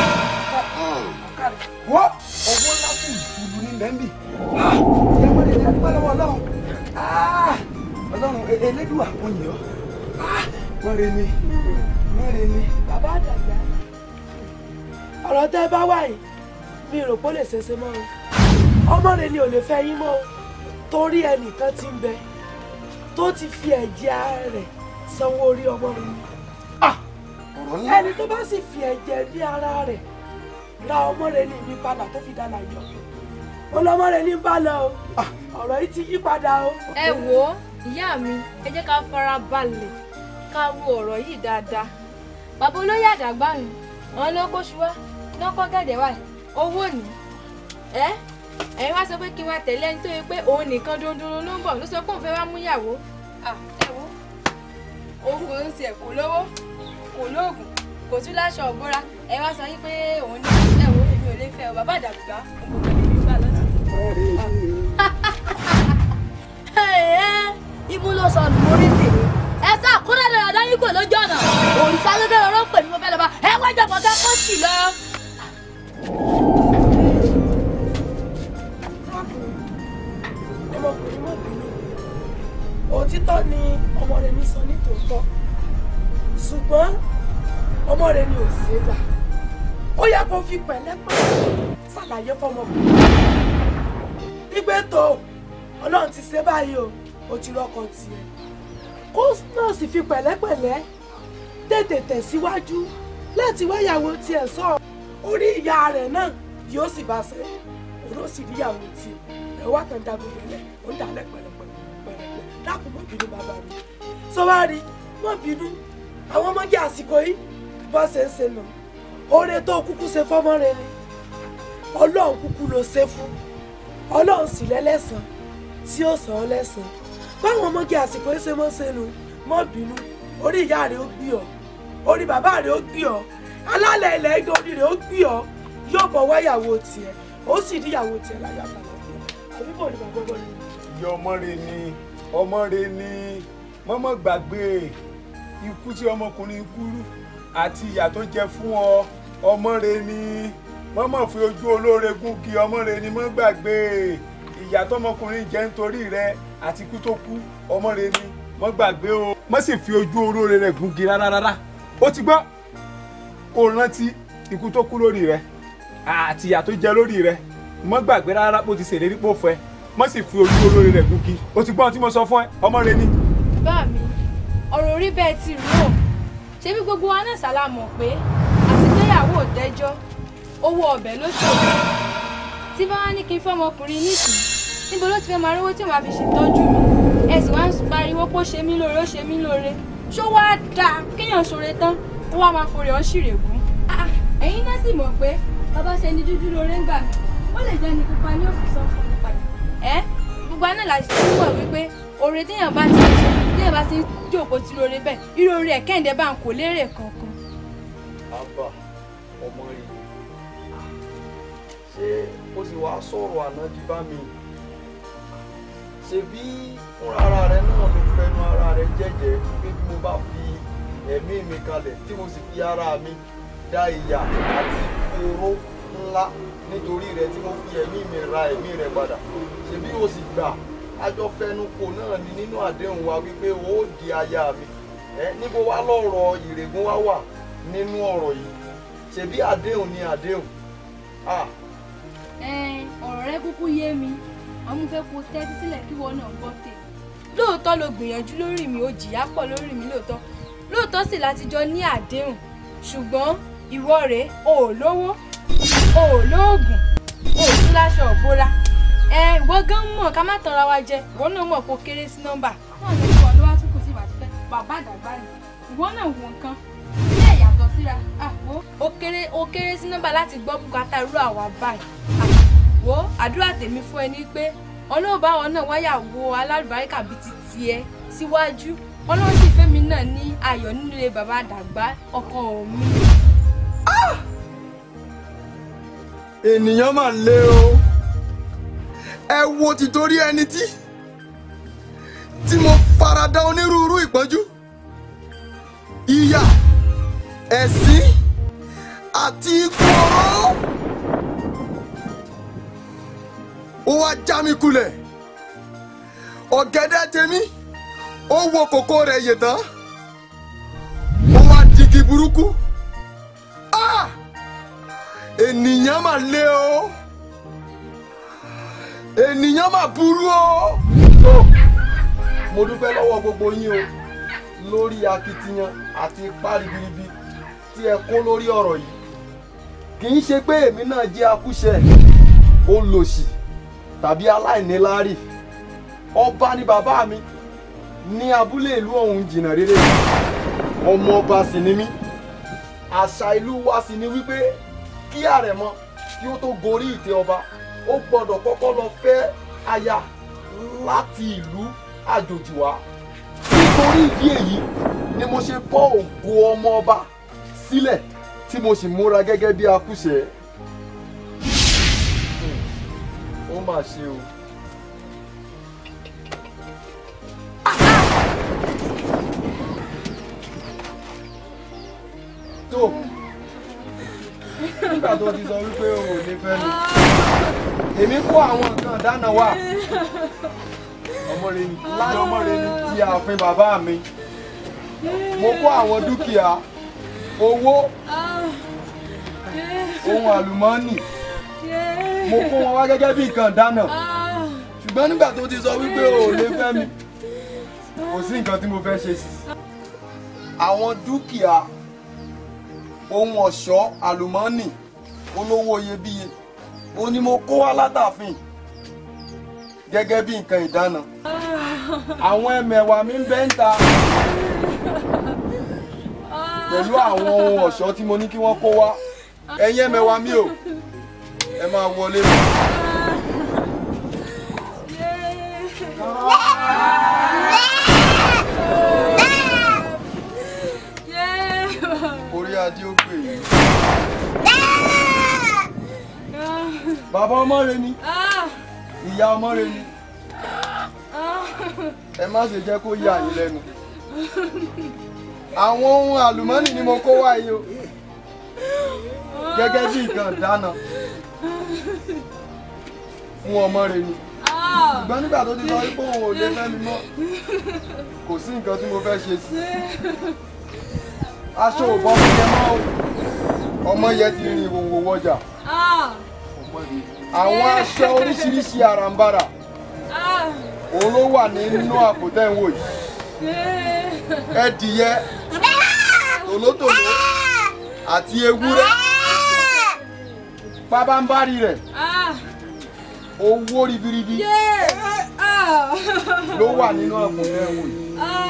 wọ́ owó ńlá fún ìfúlu ní bẹ́ńbì ìyá mọ́lẹ̀ ní adúgbò lọ́wọ́ ọlọ́run Ah, ọlọ́run e- elédùà mo yìn ọ́ mọ́re ni mọ́re ni. bàbá àdàgbà ọ̀rọ̀ tẹ́ ẹ bá wà yìí mi rò pé ó lè ṣeéṣe mọ́ o ọmọ rẹ ni ò lè fẹ́ yín mọ́ o torí ẹnìkan ti ń bẹ tó ti fi ẹ̀jẹ̀ ara rẹ̀ sanwó orí ọmọ rẹ ni ọ̀rọ̀ ńlá. ẹni tó bá sì fi ẹ̀jẹ̀ bí ara rẹ̀ ra ọmọ rẹ ní ìní padà tó fi dáná yọ ọlọmọ rẹ ní bá lọ o ọ̀rọ̀ yìí ti yí padà o. ẹ wò ó ìyá mi ẹ jẹ́ ká fara balẹ̀ ká ro ọ̀rọ̀ yìí dáadáa bàbá olóyè àdàgbà mi àwọn ló kóṣù wá ló kọ́ gẹ̀dẹ̀ wá owó ní ẹ ẹ̀yin wá sọ pé kí n wá tẹ̀lé ẹni tó yẹ pé òun nìkan dundun ló ń bọ̀ ló sọ pé òun fẹ́ wá mú ìyàwó Ah, ẹ wo òun kò ń tiẹ̀ kò lówó kò lóògùn kò tún láṣọ ọ̀gbọ́ra ẹ wá sọ yí pé òun ní ẹ wo èmi ò lè fẹ́ ọ bàbá àdàgbà òun kò lè gbà lọ́sàn. ibú ló sọ nù mórí tèmi ẹ sá kúrẹ́ lọ́yọ̀ dáyé kò lójú ọ̀nà òrìṣà gẹ́gẹ́ lọ́rọ́ pè mí mo fẹ́ lọ́ba ẹ wájà bọ̀ kẹ́ kó sì lọ. ọmọkùnrin mọ̀ bínú òtítọ́ ni ọmọ rẹ mi sọ ní tòótọ́ ṣùgbọ́n ọmọ rẹ ni ò ṣe é gbà ó yẹ kó fi pẹ̀lẹ́pẹ̀lẹ́ ṣàlàyé fọmọkùnrin ìgbé tó ọlọ́run ti ṣe báyìí o ó ti rọ́kọ tiẹ̀ kó náà sì fi pẹ̀lẹ́pẹ̀lẹ́ tètè tẹ̀síwájú láti wáyàwó tiẹ̀ sọ orí ìyá rẹ̀ náà yóò sì bá ṣe òun ó sì ríyàwó tiẹ̀ ẹ̀ wá kàn dá gbogbo ẹ̀ ó ń dalẹ̀ pẹ̀lẹ́pẹ̀lẹ́ pẹ̀lẹ́pẹ̀lẹ́ dákun mọ́ bínú bàbá mi sọ́wárí mọ́ bínú àwọn ọmọge àsìkò yìí bọ́ ṣe ń ṣe nà oore tó kúkú ṣe fọ́mọ rẹ ni ọlọ́run kúkú ló ṣe fún ọlọ́run sì lẹ́lẹ́sàn tí ó sàn án lẹ́sàn báwọn ọmọge àsìkò yìí ṣe mọ́ ṣe nu mọ́ bínú orí ìyá rẹ ó gbé ọ orí bàbá rẹ ó gbé ọ alálẹ̀ ilẹ̀ ẹgbẹ́ orí rẹ ó gbé ọ yóò bọ̀ wáyàwó tiẹ̀ ó sì ríyàwó tiẹ̀ láyé àbàlàbíà àbí bò ní bàbá bọ́ ni. ìyá ọmọ rẹ ni ọmọ rẹ ni mọ́mọ́ gbàgbé ikú tí ọmọkùnrin kú àti ìyà tó jẹ fún ọ ọmọ rẹ ni mọ́mọ́ fi ojú olóore gún kí ọmọ rẹ ni mọ́ gbàgbé ìyà tọmọkùnrin jẹ nítorí rẹ àti ikú tó kú ọmọ rẹ ni mọ́ gbàgbé o mọ́ sì fi ojú olóore rẹ gún kí rárá rárá ó ti gbọ́ kó rántí ikú tó kú lórí rẹ àti ìyà tó jẹ lórí rẹ mọ́ gbàgbé rárá bó ti ṣèlérí pò fẹ́ mọ́ sì fi ojú olóore rẹ̀ gún kí o ti gbọ́ ohun tí mo sọ fún ẹ ọmọ rẹ ni. bá mi ọ̀rọ̀ orí bẹ́ẹ̀ ti rú ò ṣebí gbogbo wa náà ṣàlá mọ̀ pé àtìgbéyàwó ò dẹ́jọ́ owó ọbẹ̀ ló ṣòro tí bá wá ní kí n fọmọkùnrin nísìn níbo ló ti fẹ́ máa rówó tí màá fi ṣètọ́jú mi ẹ sì wá ń pariwo pé ó ṣe mí lóore ó ṣe mí lóore ṣó wá dáa kéèyàn ṣoore tán kó wá máa forí ọ́n ṣìrègùn. ẹ̀yin náà sì mọ̀ pé bàbá ṣe ni dúdú lóore ń gbà mí ó lè jẹ́ ní pupa ní òfin sọ́kùn pupa ẹ gbogbo àná la ṣe mọ̀ wípé oore téèyàn bá ti ṣe téèyàn bá ti jókòó tí lóore bẹ́ẹ̀ irú oore ẹ̀ kẹ́hìndé bá ń kó lérè kankan. àbá ọmọ rẹ ṣé ó sì wá sọ̀rọ̀ ànájú bá mi ṣebí fúnra ara rẹ náà ló fẹnu ara rẹ jẹ́jẹ́ pé bí mo bá fi ẹ̀mí mi kalẹ̀ tí mo sì fi ara mi dá ìyà àti oró ńlá nítorí rẹ tí mo fi ẹ̀mí mi ra ẹ̀mí rẹ padà ṣebí o sì gbà àjọ fẹnukò náà ni nínú àdéhùn wa wípé o ó di aya mi ẹ níbo wá lọ́rọ̀ ìrègùn wá wà nínú ọ̀rọ̀ yìí ṣebí àdéhùn ni àdéhùn ah ẹn ọ̀rọ̀ rẹ kúkú yé mi àmọ́ fẹ́ kó tẹ́tí sílẹ̀ kí wọ́n náà gbọ́ tè lóòótọ́ ló gbìyànjú lórí mi ó jìyà pọ̀ lórí mi lóòótọ́ lóòótọ́ sì láti jọ ní àdéhùn ṣùgbọ́n ìwọ rèé o ò lówó o ò lóògùn o ò tún láṣọ òbóra ẹ ìwọ gan mọ̀ ká má tanra wa jẹ ìwọ náà mọ̀ kó kéré sí nọ́mbà náà ló kọ́ ló wá tún kù sí ìbàdí fẹ́ bàbá àdàgbà ni ìwọ náà wò nǹkan ilé ìyàtọ̀ síra àpò ó kéré ó kéré sí nọ́mbà láti gbọ́ bùkátà irú àwa báyìí wo àdúrà tèmi fún ẹ ní pé ọlọ́ọ̀bá wọn náà wáyà wo alálùbáríkà bíi ti tiẹ̀ síwájú ọlọ́run sì fẹ́mi náà ní ayọ̀ nínú ilé bàbá àdàgbà ọkọ mi. ènìyàn mà le o ẹ wo títorí ẹni tí tí mo farada onírúurú ìpọ́njú ìyà ẹ̀sín àti ikú ọ̀rọ̀ ó wá já mi kulẹ̀ ọ̀gẹ̀dẹ̀ tèmi ó wo kòkó rẹ̀ yè tán burúkú Ah! ènìyàn mà le o ènìyàn mà burú o. tó mo dúpẹ́ lọ́wọ́ gbogbo yín o lórí akitiyan àti ipá ribiribi tí ẹ kó lórí ọ̀rọ̀ yìí kì í ṣe pé èmi náà jẹ́ akúṣẹ̀ olòṣì tàbí aláìníláárí ọba ni bàbá mi ní abúlé ìlú ọ̀hún jìnnà rere ọmọ ọba sì ni mí àṣà ìlú wa sì ni wípé kí àrẹ̀mọ kí ó tó gorí ìtẹ́ ọba ó gbọ́dọ̀ kọ́kọ́ lọ fẹ́ aya láti ìlú àjòjì wá nítorí ìdí èyí ni mo ṣe bọ́ ògo ọmọ ọba sílẹ̀ tí mo sì múra gẹ́gẹ́ bí akúṣẹ̀ ó mà ṣe o. tó nígbà tó ti sọ wípé o ò ní fẹ́ mi èmi kó àwọn nǹkan dáná wá ọmọ rẹ ni láti ọmọ rẹ ni ti ààfin bàbá mi mo kó àwọn dúkìá owó ohun àlùmọ́ọ́nì mo kó wọn wá gẹ́gẹ́ bí nǹkan dáná ṣùgbọ́n nígbà tó ti sọ wípé o ò lè fẹ́ mi kò sí nǹkan tí mo fẹ́ ṣe sí. àwọn dúkìá ohun ọ̀ṣọ́ àlùmọ́ọ́nì olówó iyebíye ó ní mo kó wá látàfin gẹ́gẹ́ bí nǹkan ìdáná àwọn ẹmẹ̀wà mi ń bẹ ń ta pẹ̀lú àwọn ohun ọ̀ṣọ́ tí mo ní kí wọ́n kó wá ẹ̀yin ẹmẹ̀wà mi o ẹ máa wọlé lọ. orí adé ó pè é. bàbá ọmọ rẹ ni ìyá ọmọ rẹ ni ẹ má ṣe jẹ́ kó yà yín lẹ́nu àwọn ohun àlùmọ́nì ni mo kó wá yìí o gẹ́gẹ́ bí nǹkan ìdáná fún ọmọ rẹ ni ṣùgbọ́n nígbà tó ti sọ pé òun ò lè fẹ́ mi mọ́ kò sí nǹkan tí mo fẹ́ ṣe sí aṣọ ò bọ́ mi yẹn mọ́ o ọmọ yẹn ti rin ìwòwò wọjà àwọn aṣọ oríṣiríṣi àràǹbarà òun ló wà nínú àpò tẹ́ ń wò yìí ẹdìyẹ tòlótòló àti ewúrẹ́ pábánbárì rẹ̀ owó ribiribi ló wà nínú àpò tẹ́ ń wò yìí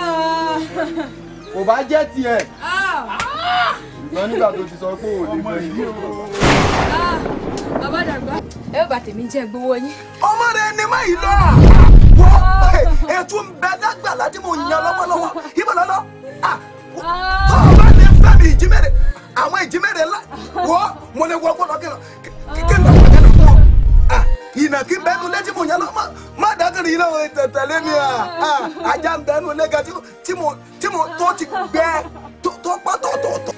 kò bá jẹ́ tiẹ̀ ṣùgbọ́n nígbà tó ti sọ pé ò lè fẹ́ yìí bàbá dàgbà. ẹ ó bà tèmi jẹ́ gbowó yín. ọmọ rẹ ni má yìí lọ wọ ètò ń bẹ lágbàlá tí mo yan lọ́wọ́lọ́wọ́ ibà lọ́lọ́ tó o bá lè fẹ́ mi ìjímẹ̀rẹ̀ àwọn ìjímẹ̀rẹ̀ ńlá wọ́ mo lè wọ gbọ́dọ̀ kí kí n bá wọ́n fún ọ ìnàkí bẹnu létí mo yan lọ má dákìrì iná tẹ̀tẹ̀lé mi ajá ń bẹnu lẹ́gà tí mo tí mo tó ti gbẹ tó pọ́ tọ̀tọ̀tọ̀.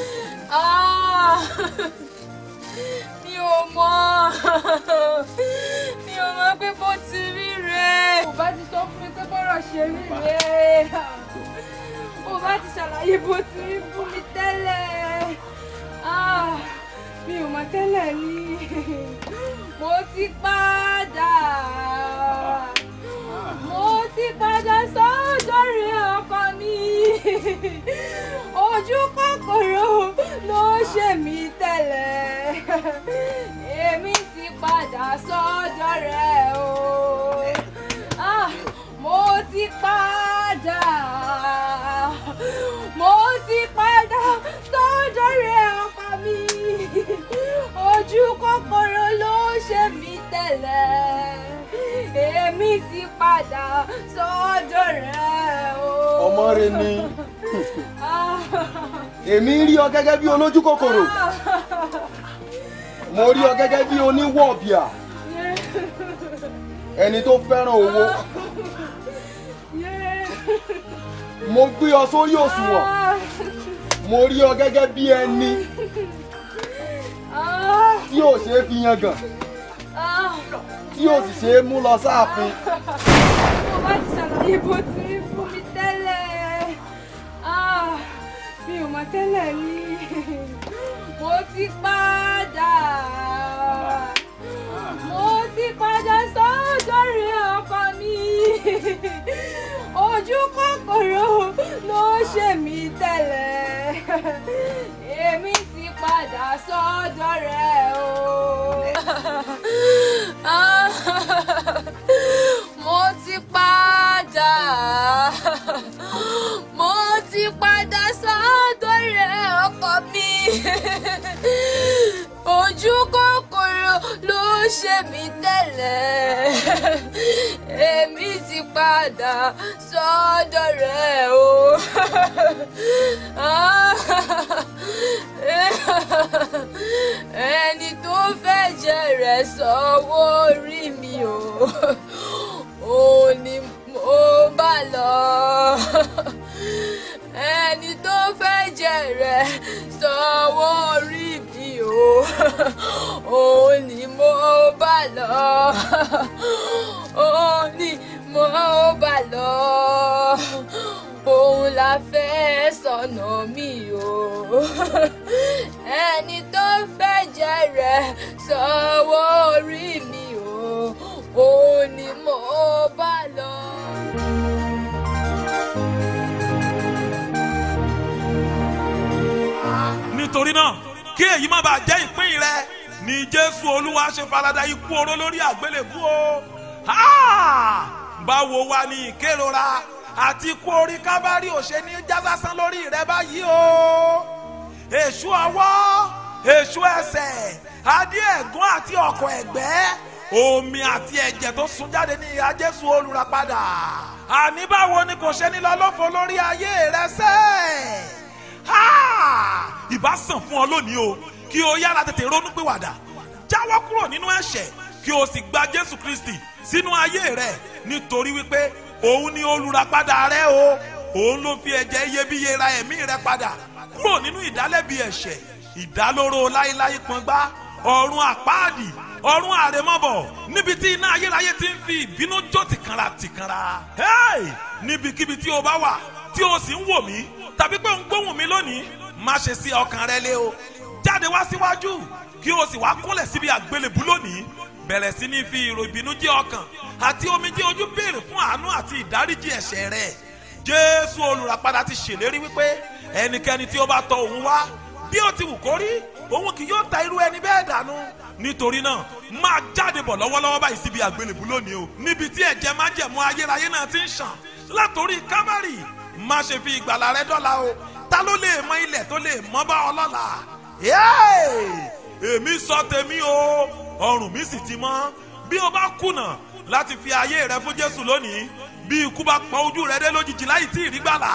mi ò mọ̀ mi ò mọ̀ pé bó ti rí rèé. kò bá ti sọ fún mi pé bọ́rọ̀ ṣe rí rèé kò bá ti ṣàlàyé bó ti rí fún mi tẹ́lẹ̀ mi ò mọ̀ tẹ́lẹ̀ ni mo ti padà mo ti padà sọ́jọ́ rí ọkọ mi ojú kòkòrò ló ṣe mí tẹ́lẹ̀ èmi ti padà sọ́jọ́ rẹ̀ o ah, mo ti padà mo ti padà sọ́jọ́ rẹ̀ ọkọ mi ojú kòkòrò ló ṣe mí tẹ́lẹ̀ èmi ti padà sọ́dọ̀ rẹ̀ o. ọmọ rẹ ni èmi rí ọ gẹ́gẹ́ bí olójú kòkòrò mo rí ọ gẹ́gẹ́ bí oníwọ̀bìà ẹni tó fẹ́ràn owó mo gbé ọ sórí òṣùwọ̀n mo rí ọ gẹ́gẹ́ bí ẹni tí ò ṣeé fi yangàn tí ò sì ṣeé mú lọ sáàfin. mo bá ti ṣàlàyé bó ti rí fún mi tẹ́lẹ̀ mi mi ò mọ̀ tẹ́lẹ̀ rí mo ti padà mo ti padà sọ́jọ́ rí ọkọ mi ojú kòkòrò ló ṣe mí tẹ́lẹ̀ èmi ti padà sọ́dọ̀ rẹ̀ o. mo ti padà mo ti padà sọ́dọ̀ rẹ̀ ọkọ mi ojú kòkòrò ló ṣe mí tẹ́lẹ̀ èmi ti padà sọ́dọ̀ rẹ̀ o. ẹni tó fẹ́ jẹ rẹ̀ sọ́wọ́ orí mi o òun ni mo bá lọ ẹni tó fẹ́ jẹ rẹ̀ sọ́wọ́ orí mi o òun ni mo bá lọ òun ni mo bá lọ òun la fẹ́ sọnà mi o ẹni tó fẹ́ jẹ rẹ̀ sọ́wọ́ orí mi o òun ni mo bá lọ. nítorí náà kí èyí má bàa jẹ́ ìpín rẹ ní jésù olúwa ṣe farada ikú oró lórí àgbélébú o Ha! báwo wá ní ìkérora àti ikú orí kábàárì ò ṣe ní jásásán lórí rẹ báyìí o èṣù ọwọ́ èṣù ẹsẹ̀ adé ẹ̀gún àti ọkọ̀ ẹ̀gbẹ́ omi àti ẹ̀jẹ̀ tó sun jáde ní ìhà jésù olùràpadà àní báwo ni kò ṣe ní lọ lófo lórí ayé rẹ sẹ́ẹ̀ ha ìbá sàn fún ọ lónìí o kí o yára tètè ronú pìwàdà jáwọ́ kúrò nínú ẹ̀ṣẹ̀ kí o sì gba jésù kristi sínú ayé rẹ nítorí wípé òun ni olùràpadà rẹ o òun ló fi ẹ̀jẹ̀ iyebíye ra ẹ̀mí rẹ padà kúrò nínú ìdálẹ́bi ẹ̀ṣẹ̀ ìdálóró láéláé pọ́ngbá ọ̀run àpáàdì ọ̀run àrèmọ́bọ̀ níbi tí iná ayérayé ti ń fi ìbínú jó tìkanra tìkanra hey! níbikíbi tí o bá wà tí o sì ń wò mí tàbí pé ń gbóhùn mi lónìí má ṣe sí ọkàn rẹ lé o jáde wá síwájú kí o sì wá kúnlẹ̀ síbi àgbélébú lónìí bẹ̀rẹ̀ sí ní fi ìrò ìbínújẹ́ ọkàn àti omijé ojú béèrè fún àánú àti ìdáríjì ẹ̀ṣẹ̀ rẹ jésù olùràpadà ti ṣèlérí wípé ẹnikẹ́ni tí ó bá tọ òun wá bí ó ti wù kó rí òun kì yóò ta irú ẹni bẹ́ẹ̀ dànù nítorí náà máa jáde bọ̀ lọ́wọ́lọ́wọ́ báyìí síbi àgbélébú lónìí o níbi tí ẹ̀jẹ̀ májẹ̀mú ayérayé náà ti ń ṣàn látòrí kábàrì má ṣe fi ìgbàlà rẹ dọ́là o ta ló lè mọ ilẹ̀ tó lè mọ́ bá ọ lọ́la èmi sọ tèmi o ọrùn mi sì ti mọ́ bí o bá kùnà láti fi ayé rẹ fún jésù lónìí bí ikú bá pọ ojú rẹ dé lójijì láì tí ì rí gbàlà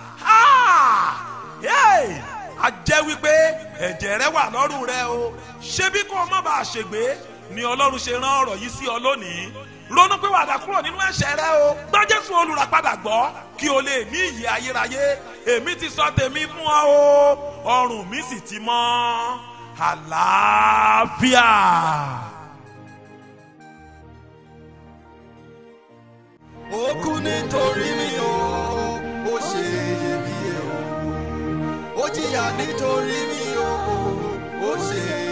a jẹ́ wípé ẹ̀jẹ̀ rẹ wà lọ́rùn rẹ o ṣebí kó o má bàa ṣègbé ni ọlọ́run ṣe rán ọ̀rọ̀ yìí sí ọ lónìí ronú pé wàdà kúrò nínú ẹ̀ṣẹ̀ rẹ o gbọ́ jésù olùràpadà gbọ́ kí o lè ní ìyè ayérayé èmi ti sọ tèmi fún ọ o ọrùn mi sì ti mọ́ àlàáfíà. ó kú nítorí mi o ó ṣe iyebíye o ó jìyà nítorí mi o ó ṣe